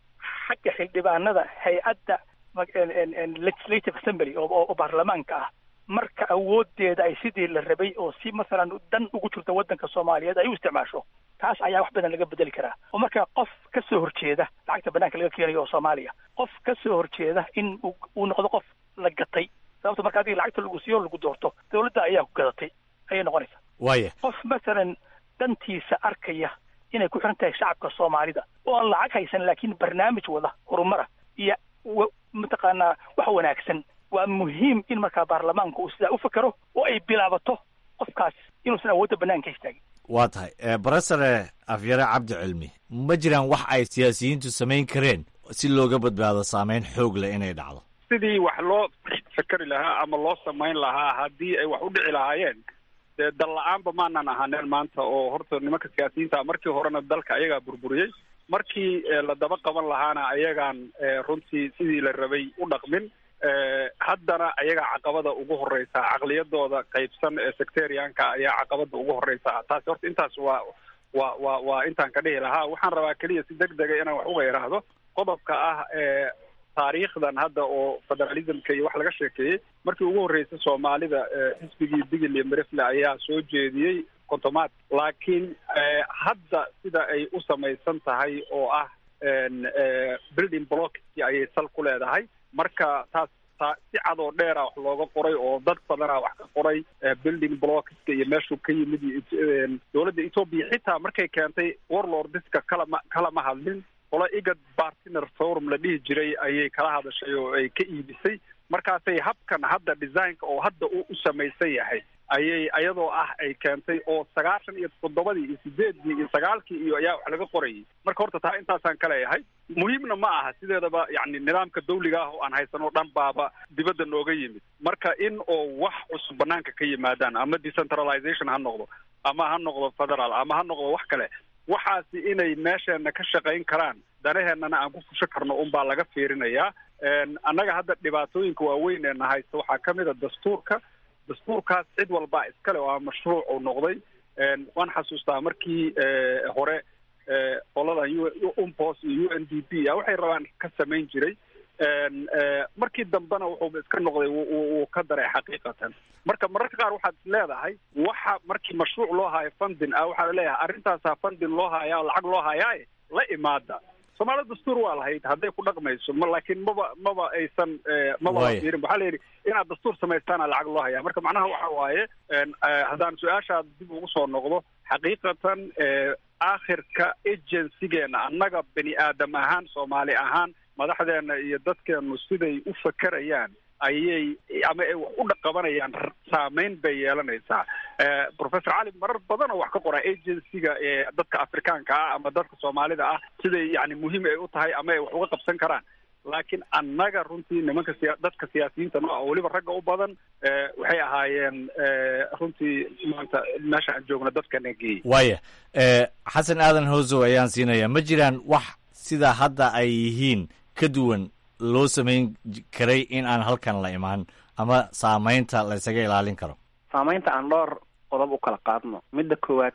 C: xagga xildhibaanada hay-adda legislative assembly oo baarlamaanka ah marka awoodeeda ay sidii la rabay oo si masalan dan ugu jirta waddanka soomaaliyeed ay u isticmaasho taas ayaa wax badan laga bedeli karaa oo marka qof ka soo horjeeda lacagta banaanka laga keenayo oo soomaaliya qof ka soo horjeeda in uu noqdo qof la gatay sababto marka adiga lacagta lagu siiyo lagu doorto dawladda ayaa ku gadatay ayay noqonaysaa
I: waaya
C: qof masalan dantiisa arkaya inay ku xiran tahay shacabka soomaalida oo aan lacag haysan laakiin barnaamij wada horumara iyo mataqaanaa wax wanaagsan waa muhiim in markaa baarlamaanku uu sidaa u fakero oo ay bilaabato qofkaas inuusan awoodda banaanka istaagin
I: waa tahay barofesore afyare cabdi cilmi ma jiraan wax ay siyaasiyiintu samayn kareen si looga badbaado saameyn xoog leh inay dhacdo
J: sidii wax loo fakeri lahaa ama loo samayn lahaa haddii ay wax u dhici lahaayeen dee dal la-aanba maanan ahaaneen maanta oo horta nimanka siyaasiyiinta markii horena dalka ayagaa burburiyey markii la daba qaban lahaana ayagaan runtii sidii la rabay u dhaqmin haddana ayagaa caqabada ugu horeysa caqliyadooda qaybsan ee sectarianka ayaa caqabada ugu horeysa taasi horta intaas waa wa wa waa intaan ka dhihi lahaa waxaan rabaa keliya si deg dega inaan wax uga yidhaahdo qodobka ah ee taariikhdan hadda oo federalismka iyo wax laga sheekeeyey markii ugu horreysay soomaalida xisbigii bigil iyo merefle ayaa soo jeediyey kontomaad laakiin hadda sida ay u samaysan tahay oo ah building blockski ayay sal ku leedahay marka taas taa si cad oo dheera wax looga qoray oo dad badana wax ka qoray building blockska iyo meeshuu ka yimid iyo dowladda ethoopia xitaa markay keentay warlordiska kalama kalama hadlin qolo igad partner forum la dhihi jiray ayay kala hadashay oo ay ka iibisay markaasay habkan hadda designka oo hadda u u samaysan yahay ayay ayadoo ah ay keentay oo sagaashan iyo toddobadii iyo sideedii iyo sagaalkii iyo ayaa wax laga qorayay marka horta taa intaasaan ka leeyahay muhiimna ma aha sideedaba yani nidaamka dawliga ah oo aan haysanoo dhan baaba dibadda nooga yimid marka in oo wax cusub banaanka ka yimaadaan ama decentralization ha noqdo ama ha noqdo federal ama ha noqdo wax kale waxaasi inay meesheena ka shaqayn karaan danaheenana aan ku fusho karno unbaa laga fiirinayaa annaga hadda dhibaatooyinka waaweyn ee na haysta waxaa ka mid a dastuurka dastuurkaas cid walbaa iskale oo mashruuc uu noqday waan xasuustaa markii hore qoladan umpos iyo u n d p a waxay rabaan ka samayn jiray markii dambena wuxuu iska noqday wuu ka daray xaqiiqatan marka mararka qaar waxaad is leedahay waxa markii mashruuc loo haayo funding ah waxaa laleeyahay arrintaasaa funding loo haayaa lacag loo haayaaye la imaada soomaalida dastuur waa lahayd hadday ku dhaqmayso ma laakiin maba maba aysan maba fiirin waxaa la yidhi inaad dastuur samaystaana lacag loo hayaa marka macnaha waxa waaye haddaan su-aashaad dib ugu soo noqdo xaqiiqatan aakhirka agencygeena annaga bani aadam ahaan soomaali ahaan madaxdeena iyo dadkeenu siday u fakerayaan ayay ama ay wax u dhaqabanayaan saameyn bay yeelanaysaa professor cali marar badan oo wax ka qoraa agencyga ee dadka afrikaanka ah ama dadka soomaalida ah siday yani muhiim ay u tahay ama ay wax uga qabsan karaan laakiin annaga runtii nimanka siya dadka siyaasiyiinta nooca oo weliba ragga u badan waxay ahaayeen runtii maanta meesha aan joogno dadkana geeyey
I: waaya xasan aadan hoosow ayaan siinayaa ma jiraan wax sida hadda ay yihiin ka duwan loo samayn karay in aan halkan la imaan ama saamaynta la ysaga ilaalin karo
K: saamaynta aan dhowr qodob u kala qaadno midda koowaad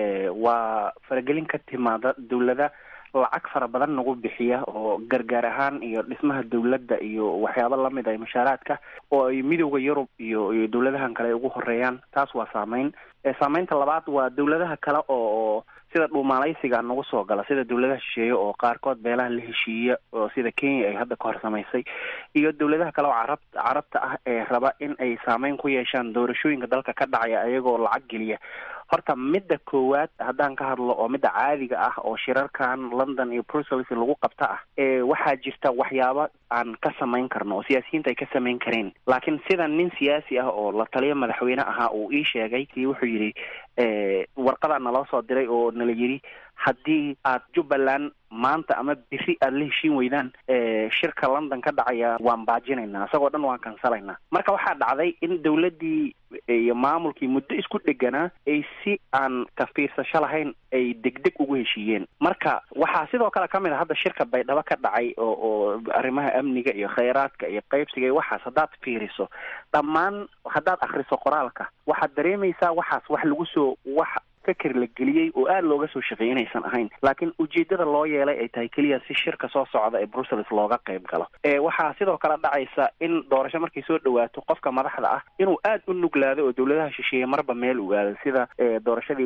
K: waa faragelin ka timaada dawlada lacag fara badan nagu bixiya oo gargaar ahaan iyo dhismaha dawladda iyo waxyaabo lamid ah mashaaraadka oo ay midowda yurub iyo iyo dawladahan kale ay ugu horeeyaan taas waa saameyn saameynta labaad waa dawladaha kale oo sida dhuumaalaysiga nagu soo gala sida dawladaha shisheeye oo qaarkood beelaha la heshiiya oo sida kenya ay hadda ka hor samaysay iyo dawladaha kale oo carab carabta ah ee raba in ay saameyn ku yeeshaan doorashooyinka dalka ka dhacaya ayagoo lacag geliya horta midda koowaad haddaan ka hadlo oo midda caadiga ah oo shirarkan london iyo brussels lagu qabta ah ee waxaa jirta waxyaabo aan ka samayn karno oo siyaasiyiinta ay ka samayn kareen laakiin sida nin siyaasi ah oo la taliya madaxweyne ahaa uu ii sheegay kii wuxuu yidhi warqadaa naloo soo diray oo nala yidhi haddii aad jubbaland maanta ama biri aada la heshiin weydaan shirka london ka dhacaya waan baajinaynaa isagoo dhan waan kansalaynaa marka waxaa dhacday in dawladdii iyo maamulkii muddo isku dheganaa ay si aan ka fiirsasho lahayn ay degdeg ugu heshiiyeen marka waxaa sidoo kale ka mid a hadda shirka baydhabo ka dhacay oo oo arrimaha amniga iyo khayraadka iyo qaybsiga iyo waxaas haddaad fiiriso dhammaan haddaad akriso qoraalka waxaad dareemaysaa waxaas wax lagu soo wax feker la geliyey oo aada looga soo shaqeeyay inaysan ahayn laakiin ujeedada loo yeelay ay tahay keliya si shirka soo socda ee brussels looga qayb galo waxaa sidoo kale dhacaysa in doorasho markay soo dhawaato qofka madaxda ah inuu aada u nuglaado oo dowladaha shisheeye marba meel u aado sida doorashadii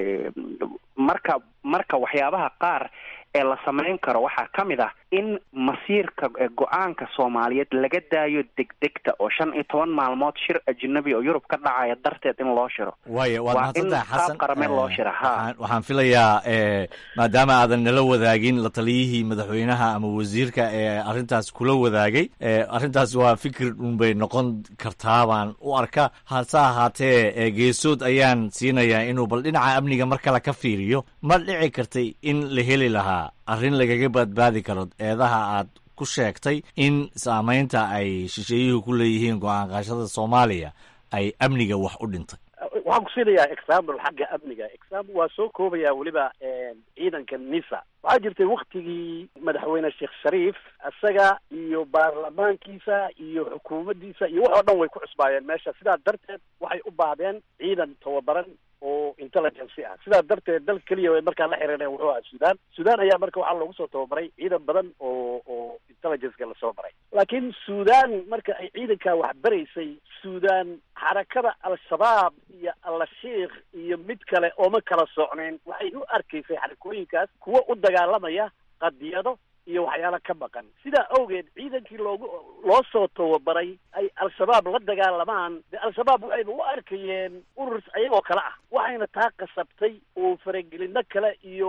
K: marka marka waxyaabaha qaar ee la samayn karo waxaa ka mid ah in masiirka go-aanka soomaaliyeed laga daayo degdegta oo shan iyo toban maalmood shir ajnabi oo yurub ka dhacaya darteed in loo shiro
I: waaya waad
K: waa in
I: mahadsantahay xasan
K: qaab qarameen loo shira ha
I: waxaan- waxaan filayaa eh, maadaama aadan nala wadaagin la taliyihii madaxweynaha ama wasiirka ee arrintaas kula wadaagay eh, arrintaas waa fikir un bay noqon kartaa baan u arka hase ahaatee eh, geesood ayaan siinayaa inuu bal dhinaca amniga mar kale ka fiiriyo ma dhici kartay in la heli lahaa arrin lagaga badbaadi karo eedaha aad ku sheegtay in saamaynta ay shisheeyuhu ku leeyihiin go-aan qaashada soomaaliya ay amniga wax u dhintay
D: waxaan ku siinayaa example xagga amniga example waa soo koobayaa weliba ciidanka nisa waxaa jirtay waktigii madaxweyne sheekh shariif isaga iyo baarlamaankiisa iyo xukuumaddiisa iyo wax oo dhan way ku cusbaayeen meesha sidaa darteed waxay u baahdeen ciidan tababaran oo intelligence ah sidaa darteed dal keliya way markaa la xiriireen wuxuu ahaa sudan sudan ayaa marka waxaa loogu soo tababaray ciidan badan oo oo intelligenceka lasoo baray laakiin sudan marka ay ciidankaa wax baraysay sudan xarakada al-shabaab iyo al-shiikh iyo mid kale ooma kala socnayn waxay u arkaysay xarakooyinkaas kuwo u dagaalamaya qadiyado iyo waxyaalo ka maqan sidaa awgeed ciidankii loogu loo soo tababaray ay al-shabaab la dagaalamaan de al-shabaab waxayba u arkayeen urur ayagoo kale ah waxayna taa qasabtay oo faragelino kale iyo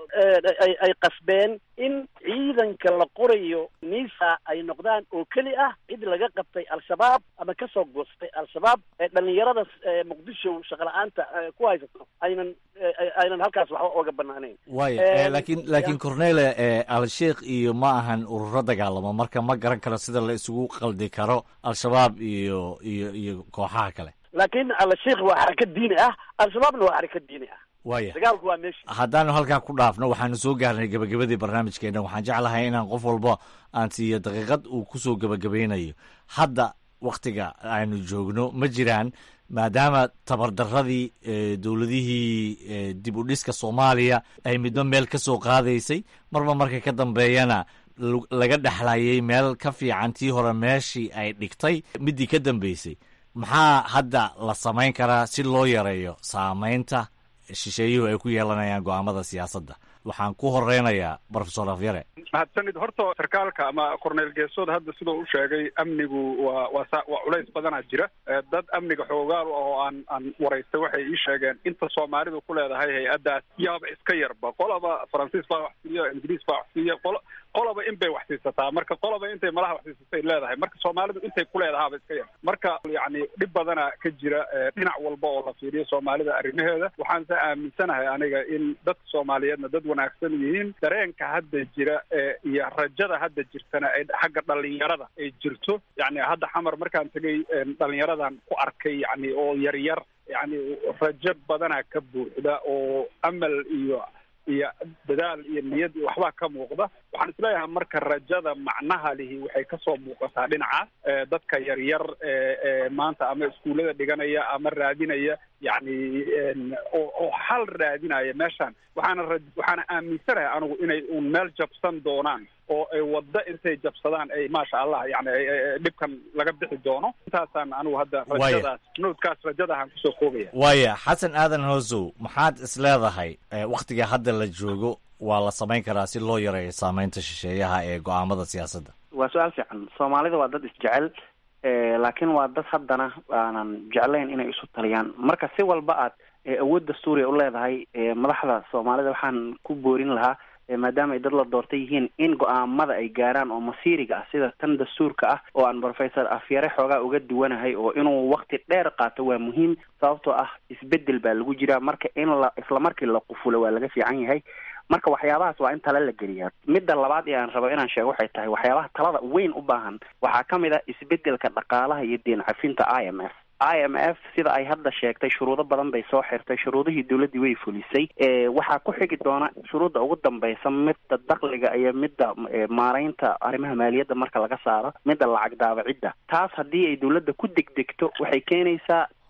D: ay ay qasbeen in ciidanka la qorayo nisa ay noqdaan oo keli ah cid laga qabtay al-shabaab ama kasoo goostay al-shabaab ee dhalinyarada muqdisho shaqala-aanta ku haysato aynan aynan halkaas waxba oga banaanayn
I: waayo eh, laakiin laakiin cornele eh, al-sheikh iyo ma ahan ururo dagaalamo marka ma garan karo sida la isugu qaldi karo al-shabaab iyo iyo iyo kooxaha kale
D: laakiin al-sheikh waa xaraka diini ah al-shabaabna waa xaraka diini ah
I: waaya
D: dagaalku waa meesha
I: haddaanu halkaa ku dhaafno waxaanu soo gaarnay gebagabadii barnaamijkeena waxaan jeclahay inaan qof walba aan siiyo daqiiqad uu kusoo gebagabaynayo hadda waktiga aanu joogno ma jiraan maadaama tabardaradii eh, dowladihii eh, dib u dhiska soomaaliya ay midba meel ka soo qaadaysay marba marka ka dambeeyana lu- laga dhexlayay meel ka fiican tii hore meeshii ay dhigtay midii ka dambeysay maxaa hadda la samayn karaa si loo yareeyo saamaynta shisheeyuhu ay ku yeelanayaan go'aamada siyaasadda waxaan ku horeynayaa profesor afyare
J: mahadsanid horta sarkaalka ama corneel geesood hadda siduu u sheegay amnigu waa waa sa waa culays badanaa jira Eh, dad amniga xoogaal ah oo aan aan waraystay waxay ii sheegeen inta soomaalidu ku leedahay hay-addaas yaaba iska yarba qolaba faransiis baa wax siiya ingiriis baa wax siiya qolo qolaba in bay wax siisataa marka qolaba intay malaha wax siisatay leedahay marka soomaalidu intay ku leedahaaba iska yar marka yacni dhib badana ka jira eh, dhinac walba oo la fiiriyo soomaalida arrimaheeda waxaan se aaminsanahay aniga in dadka soomaaliyeedna dad wanaagsan yihiin dareenka hadda jira ee iyo rajada hadda jirtana ay xagga dhalinyarada ay jirto yacni hadda xamar markaan tegay een, dhalinyaradan ku arkay yacni oo yar yar yacni rajo badanaa ka buuxda oo amal iyo iyo dadaal iyo niyad iyo waxbaa ka muuqda waxaan isleeyahay marka rajada macnaha lihi waxay kasoo muuqataa dhinacaas Eh, dadka yaryar ee ee maanta ama iskuullada dhiganaya ama raadinaya yacni een, oo oo xal raadinaya meeshaan waxaana ra- waxaana aaminsanahay anigu inay uun meel jabsan doonaan oo ay waddo intay jabsadaan ay maasha allah yani ay- ay- ay dhibkan laga bixi doono intaasaan anigu hadda
I: Waaya.
J: rajadaas noodkaas rajadahan kusoo koobaya
I: waaya xasan aadan hoosow maxaad isleedahay eh, wakhtiga hadda la joogo waa la samayn karaa si loo yareeyo saamaynta shisheeyaha ee go'aamada siyaasadda
K: waa su-aal fiican soomaalida waa dad isjecel eh, laakiin waa dad haddana aanan jeclayn inay isu taliyaan marka si walba aad eh, awood dastuuriya u leedahay eh, madaxda soomaalida waxaan ku boorin lahaa eh, maadaama ay dad la doortay yihiin in go-aamada ay gaaraan oo masiiriga ah sida tan dastuurka ah oo aan professor afyare xoogaa uga duwanahay oo inuu wakti dheer qaato waa muhiim sababtoo ah isbedel baa lagu jiraa marka in la isla markii la qufulo waa laga fiican yahay marka waxyaabahaas waa in tale la geliyaa midda labaad ee aan rabo inaan sheego waxay tahay waxyaabaha talada weyn u baahan waxaa ka mid ah isbedelka dhaqaalaha iyo deen cafinta i m f i m f sida ay hadda sheegtay shuruudo badan bay soo xirtay shuruudihii dowladdii way fulisay e waxaa ku xigi doona shuruudda ugu dambaysa midda dakliga iyo midda e, maaraynta arrimaha maaliyadda marka laga saaro midda lacag daabacidda taas haddii ay dowladda ku degdegto waxay keenaysaa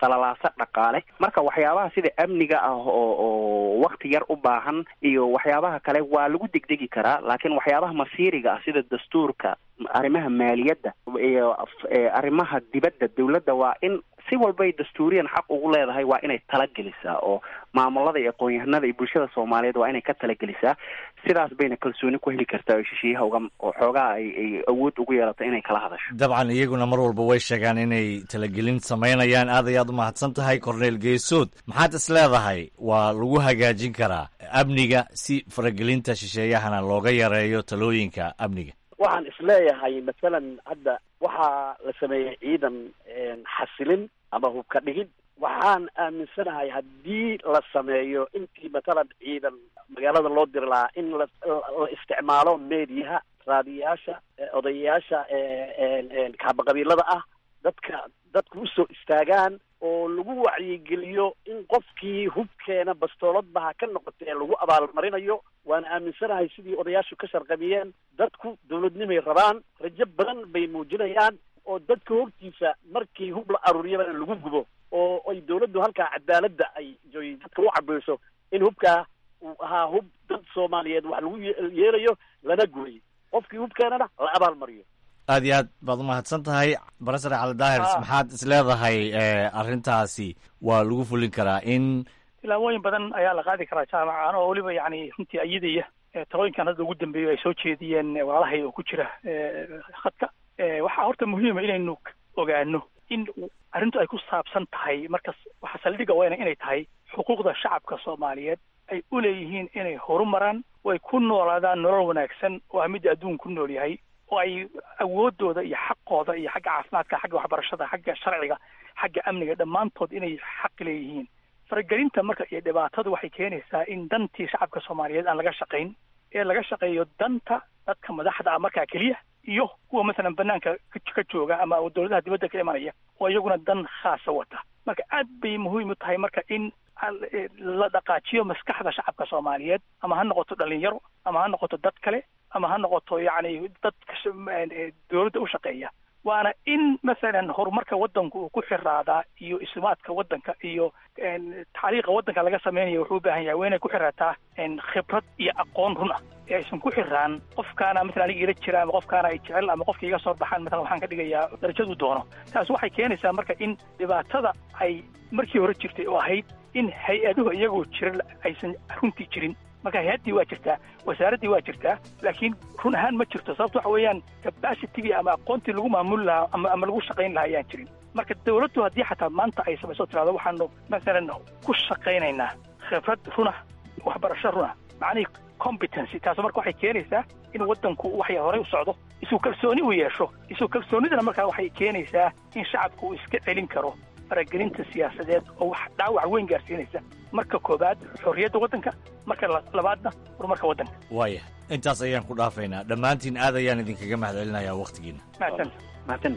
K: qalalaaso dhaqaale marka waxyaabaha sida amniga ah oo oo wakti yar u baahan iyo waxyaabaha kale waa lagu degdegi karaa laakiin waxyaabaha masiiriga ah sida dastuurka arrimaha maaliyadda iyo arrimaha dibadda dawladda waa in si walbay dastuuriyan xaq ugu leedahay waa inay talagelisaa oo maamulada iyo aqoon-yahanada iyo bulshada soomaaliyeed waa inay ka talagelisaa sidaas bayna kalsooni ku heli kartaa oo shishiyaha uga oo xoogaa ay ay awood ugu yeelato inay kala hadasho
I: dabcan iyaguna mar walba way sheegaan inay talagelin samaynayaan aad ayaad u mahadsan tahay corneel geesood maxaad is leedahay waa lagu hagaajin karaa amniga si faragelinta shisheeyahana looga yareeyo talooyinka amniga
D: waxaan isleeyahay masalan hadda waxaa la sameeyey ciidan xasilin ama hubka dhigid waxaan aaminsanahay haddii la sameeyo intii matalan ciidan magaalada loo diri lahaa in la la isticmaalo meediyaha raadiyayaasha odayayaasha kaabaqabiilada ah dadka dadku usoo istaagaan oo lagu wacyigeliyo in qofkii hubkeena bastooladba ha ka noqotee lagu abaalmarinayo waana aaminsanahay sidii odayaashu ka sharqamiyeen dadku dawladnimay rabaan rajo badan bay muujinayaan oo dadka hortiisa markii hub la aruuriyabana lagu gubo oo ay dawladdu halkaa cadaaladda ay joy dadka u cabayso in hubkaa uu ahaa hub dad soomaaliyeed wax lagu yeelayo lana gubay qofkii hubkeenana la abaalmariyo
I: aad iyo aad baad umahadsan tahay barasare cali daahirs maxaad is leedahay arrintaasi waa lagu fulin karaa in
C: tilaabooyin badan ayaa la qaadi karaa jaamaca anoo weliba yani runtii ayadaya talooyinkan hadda ugu dambeeyo ay soo jeediyeen walaalahay oo ku jira khadka waxaa horta muhiima inaynu ogaano in arrintu ay ku saabsan tahay markas waxaa saldhiga weyna inay tahay xuquuqda shacabka soomaaliyeed ay u leeyihiin inay horumaraan oo ay ku noolaadaan nolol wanaagsan oo ah midda adduun ku nool yahay oo ay awoodooda iyo xaqooda iyo xagga caafimaadka xagga waxbarashada xagga sharciga xagga amniga dhammaantood inay xaq leeyihiin faragelinta marka iyo dhibaatadu waxay keenaysaa in dantii shacabka soomaaliyeed aan laga shaqayn ee laga shaqeeyo danta dadka madaxda ah markaa keliya iyo kuwa masalan banaanka ka jooga ama dawladaha dibadda ka imanaya oo iyaguna dan khaasa wata marka aad bay muhiim u tahay marka in la dhaqaajiyo maskaxda shacabka soomaaliyeed ama ha noqoto dhalinyaro ama ha noqoto dad kale ama ha noqoto yacni dadka dawladda u shaqeeya waana in masalan horumarka waddanku uu ku xiraadaa iyo ismaadka waddanka iyo taxliiqa waddanka laga sameynaya wuxuu u baahan yahay waa inay ku xiraataa khibrad iyo aqoon run ah ee aysan ku xiraan qofkaana masalan aniga ila jira ama qofkaana ay jecel ama qofka iga soo baxaan masalan waxaan ka dhigayaa darajadu doono taas waxay keenaysaa marka in dhibaatada ay markii hore jirtay oo ahayd in hay-aduhu iyagoo jira aysan runtii jirin marka hay-addii waa jirtaa wasaaraddii waa jirtaa laakiin run ahaan ma jirto sababto waxa weeyaan capacitigii ama aqoontii lagu maamuli lahaa ama ama lagu shaqayn lahaa ayaan jirin marka dawladdu haddii xataa maanta ay samayso tirahdo waxaanu masalan ku shaqaynaynaa khibrad runah waxbarasho runah macnihii competency taas marka waxay keenaysaa in waddanku waxay horey u socdo isuu kalsooni u yeesho isuu kalsoonidana markaa waxay keenaysaa in shacabku uu iska celin karo faragelinta siyaasadeed oo wax dhaawac weyn gaarsiinaysa marka koobaad xorriyadda waddanka marka labaadna horumarka waddanka
I: waaya intaas ayaan ku dhaafaynaa dhammaantiin aad ayaan idinkaga mahad celinayaa wakhtigiina
C: mahadsan
K: mahadsan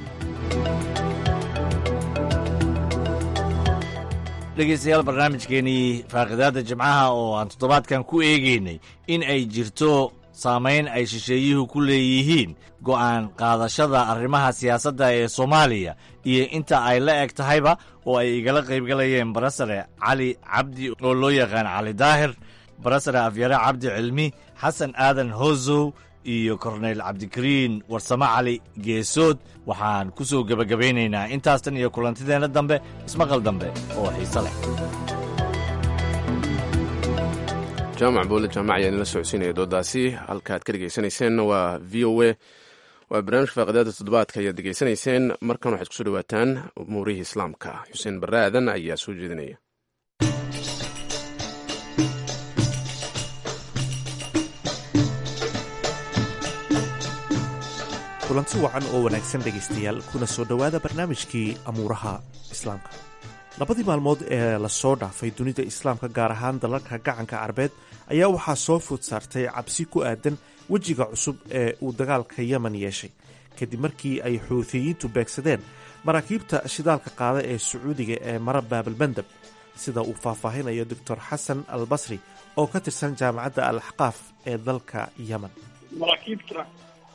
I: dhegeystayaal barnaamijkeenii faaqidaadda jimcaha oo aan toddobaadkan ku eegaynay in ay jirto saamayn ay shisheeyuhu ku leeyihiin go'aan qaadashada arrimaha siyaasadda ee soomaaliya iyo inta ay la eg tahayba oo ay igala qaybgalayeen barasare cali cabdi oo loo yaqaan cali daahir barasare afyare cabdi cilmi xasan aadan hosow iyo korneyl cabdikariin warsamo cali geesood waxaan ku soo gebagabaynaynaa intaastan iyo kulantideenna dambe ismaqal dambe oo xiise leh
B: jaamac boole jaamac ayaan ila socodsiinaya doodaasi halka aad ka dhegaysanayseen waa v o a waa barnaamijka faaqidaada toddobaadka ayaad degeysanayseen markan waxaad kusoo dhawaataan umuurihii islaamka xuseen barre aadan ayaa soo jeedinaya
L: kulanti wacan oo wanaagsan dhegaystayaal kuna soo dhowaada barnaamijkii amuuraha islaamka labadii maalmood ee lasoo dhaafay dunida islaamka gaar ahaan dalalka gacanka carbeed ayaa waxaa soo food saartay cabsi ku aadan wejiga cusub ee uu dagaalka yemen yeeshay kadib markii ay xuutiyiintu beegsadeen maraakiibta shidaalka qaada ee sacuudiga ee mara baabalmandab sida uu faahfaahinayo doctor xasan al basri oo ka tirsan jaamacadda al axqaaf ee dalka yemen
M: maraakiibta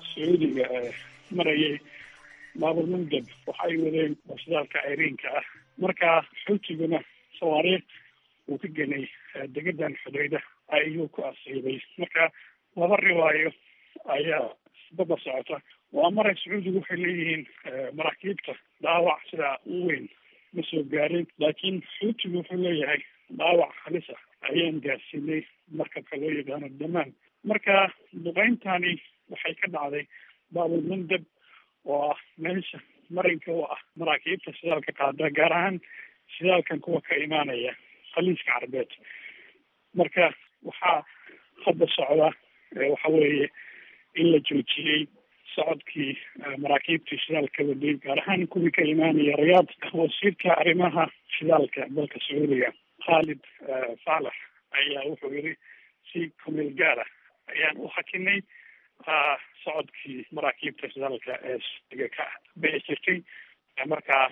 M: sacuudiga ee marayay baabalmandab waxay wadeen shidaalka ciriinka ah marka xuutiguna sawaariir uu ka genay degadan xudayda ayuu ku asiibay marka laba riwaayo ayaa isbaba socota waa maray sacuudigu waxay leeyihiin maraakiibta dhaawac sidaa u weyn ma soo gaarin laakiin xuutigu wuxuu leeyahay dhaawac halisa ayaan gaarsiinay markabka loo yaqaano damaan marka duqeyntani waxay ka dhacday baabulmandab oo ah meesha marinka u ah maraakiibta shidaalka qaada gaar ahaan shidaalkan kuwa ka imaanaya khaliiska carbeed marka waxaa hadda socda waxa weeye in la joojiyey socodkii maraakiibtii shidaalka waday gaar ahaan kuwii ka imaanaya rayaad wasiirka arrimaha shidaalka dalka sacuudiga khaalid faalax ayaa wuxuu yiri si kumeel gaara ayaan u hakinay socodkii maraakiibta shidaalka ee siga ka bixi jirtay markaa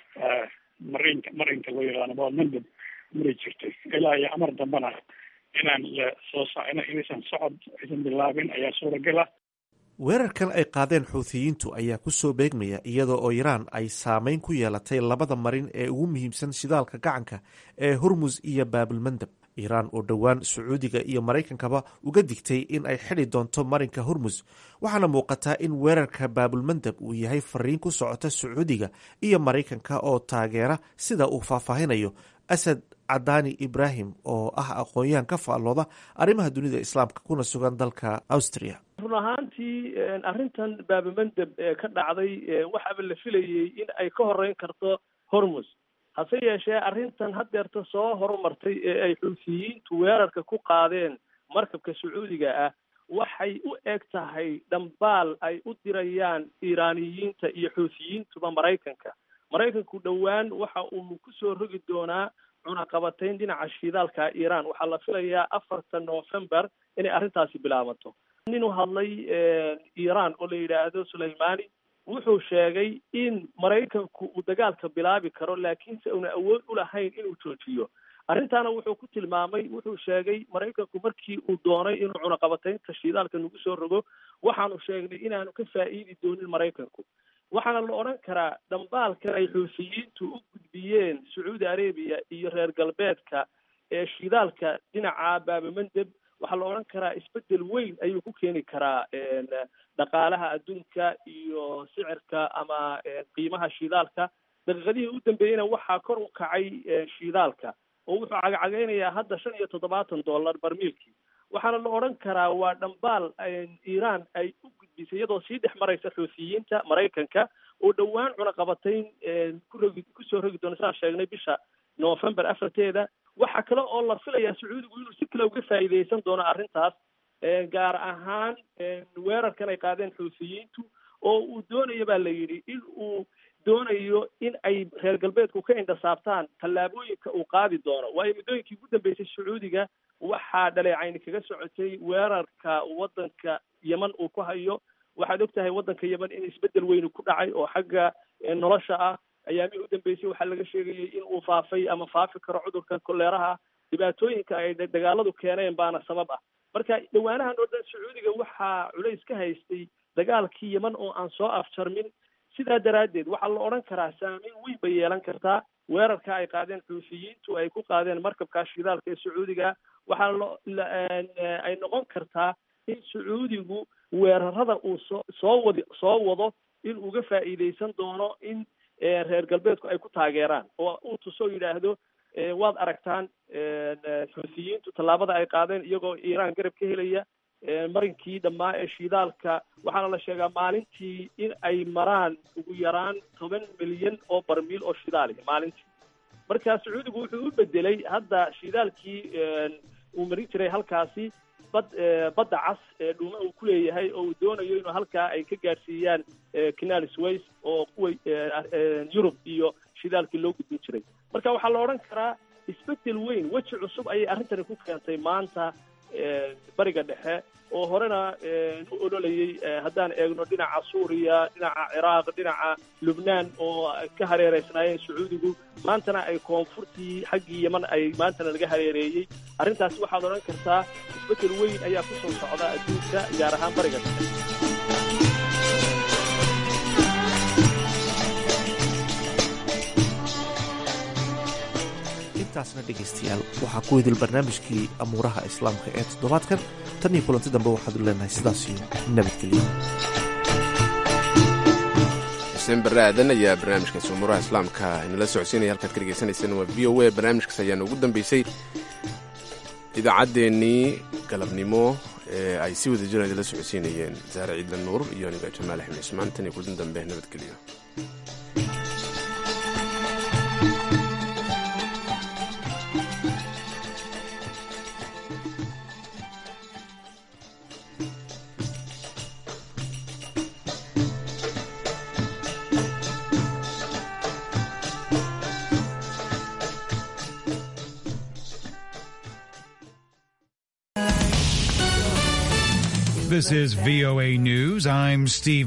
M: marinka marinka loo yaqaano baamandab mari jirtay ilaa iyo amar dambana inaan soo inaysan socod aysan bilaabin ayaa suuragal ah
L: weerarkan ay qaadeen xuuthiyiintu ayaa ku soo beegmaya iyadoo oo iraan ay saameyn ku yeelatay labada marin ee ugu muhiimsan shidaalka gacanka ee hurmus iyo baabilmandab iiraan oo dhowaan sacuudiga iyo maraykankaba uga digtay in ay xidhi doonto marinka hurmus waxaana muuqataa in weerarka baabulmandab uu yahay fariin ku socota sacuudiga iyo maraykanka oo taageera sida uu faahfaahinayo asad cadaani ibraahim oo ah aqoon-yahan ka faallooda arrimaha dunida islaamka kuna sugan dalka austria
N: run ahaantii arrintan baabamandeb ee ka dhacday waxaaba la filayey in ay ka horeyn karto hormus hase yeeshee arrintan haddeerta soo horumartay ee ay xuutiyiintu weerarka ku qaadeen markabka sacuudiga ah waxay u eg tahay dhambaal ay u dirayaan iiraaniyiinta iyo xuutiyiintuba maraykanka maraykanku dhowaan waxa uu kusoo rogi doonaa cunaqabatayn dhinaca shidaalka iiraan waxaa la filayaa afarta november inay arrintaasi bilaabato nin u hadlay iiraan oo la yidhaahdo sulaymani wuxuu sheegay in maraykanku uu dagaalka bilaabi karo laakiinse una awood u lahayn inuu joojiyo arrintaana wuxuu ku tilmaamay wuxuu sheegay maraykanku markii uu doonay inuu cunaqabataynta shidaalka nagu soo rogo waxaanu sheegnay inaanu ka faa'iidi doonin maraykanku waxaana la odhan karaa dhambaalkan ay xuusiyiintu u gudbiyeen sacuudi arabia iyo reer galbeedka ee shidaalka dhinaca baabamandeb waxaa la odhan karaa isbedel weyn ayuu ku keeni karaa dhaqaalaha adduunka iyo sicirka ama qiimaha shidaalka daqiiqadihii u dambeeyeyna waxaa kor u kacay shidaalka oo wuxuu cagacageynayaa hadda shan iyo toddobaatan dollar barmiilkii waxaana la odhan karaa waa dhambaal iiraan ay u gudbisay iyadoo sii dhex maraysa xuutiyiinta maraykanka oo dhowaan cunaqabatayn ku rogi kusoo rogi doona saan sheegnay bisha november afarteeda waxaa kale oo la filayaa sacuudigu inuu si kale uga faa'iideysan doono arrintaas gaar ahaan weerarkan ay qaadeen xuutiyiintu oo uu doonayo baa la yidhi in uu doonayo in ay reer galbeedku ka indhasaabtaan tallaabooyinka uu qaadi doono waayo muddooyinkii ugu dambeysay sacuudiga waxaa dhaleecayni kaga socotay weerarka waddanka yeman uu ku hayo waxaad og tahay waddanka yeman in isbeddel weyni ku dhacay oo xagga nolosha ah ayaamihii u dambeysay waxaa laga sheegayay in uu faafay ama faafi karo cudurka koleeraha dhibaatooyinka ay dagaaladu keeneen baana sabab ah marka dhawaanahan oo dhan sacuudiga waxaa culays ka haystay dagaalkii yeman oo aan soo afjarmin sidaa daraaddeed waxaa la odhan karaa saameyn weyn bay yeelan kartaa weerarka ay qaadeen xuufiyiintu ay ku qaadeen markabkaa shidaalka ee sacuudiga waxaa lo ay noqon kartaa in sacuudigu weerarada uu soo soo wadi soo wado in uga faa'iideysan doono in reer galbeedku ay ku taageeraan oo uu tusoo yidhaahdo waad aragtaan xuutiyiintu tallaabada ay qaadeen iyagoo iiraan garab ka helaya marinkii dhammaa ee shidaalka waxaana la sheegaa maalintii in ay maraan ugu yaraan toban milyan oo barmiil oo shidaal maalintii marka sacuudigu wuxuu u bedelay hadda shidaalkii uu marin jiray halkaasi bad badda cas ee dhuuma uu ku leeyahay oo uu doonayo inuu halkaa ay ka gaadhsiiyaan canal sways oo kuwa yurub iyo shidaalkii loo gudbin jiray marka waxaa la odhan karaa isbedel weyn weji cusub ayay arrintani ku keentay maanta bariga dhexe oo horena u ololayay haddaan eegno dhinaca suuriya dhinaca ciraaq dhinaca lubnaan oo ka hareereysnaayeen sacuudigu maantana ay koonfurtii xaggii yeman ay maantana laga hareereeyey arrintaasi waxaad odhan kartaa isbedel weyn ayaa ku soo socda adduunka gaar ahaan bariga dhexe
L: intaasna dhegaystayaal waxaa ku idil barnaamijkii amuuraha islaamka ee toddobaadkan tan iyo kulanti dambe waxaadu leenahay sidaas iyo nabadgelyo
B: xuseen barre aadan ayaa barnaamijkaasi umuuraha islaamka inala socodsiinaya halkaad ka dhegaysanayseen waa v o a barnaamijkaas ayaana ugu dambeysay idaacaddeenii galabnimo ee ay si wada jiraan idinla socodsiinayeen saare ciidla nuur iyo aniga jamaal axmed cismaan tan iyo kulan dambe nabadgelyo
O: This is VOA News. I'm Steve.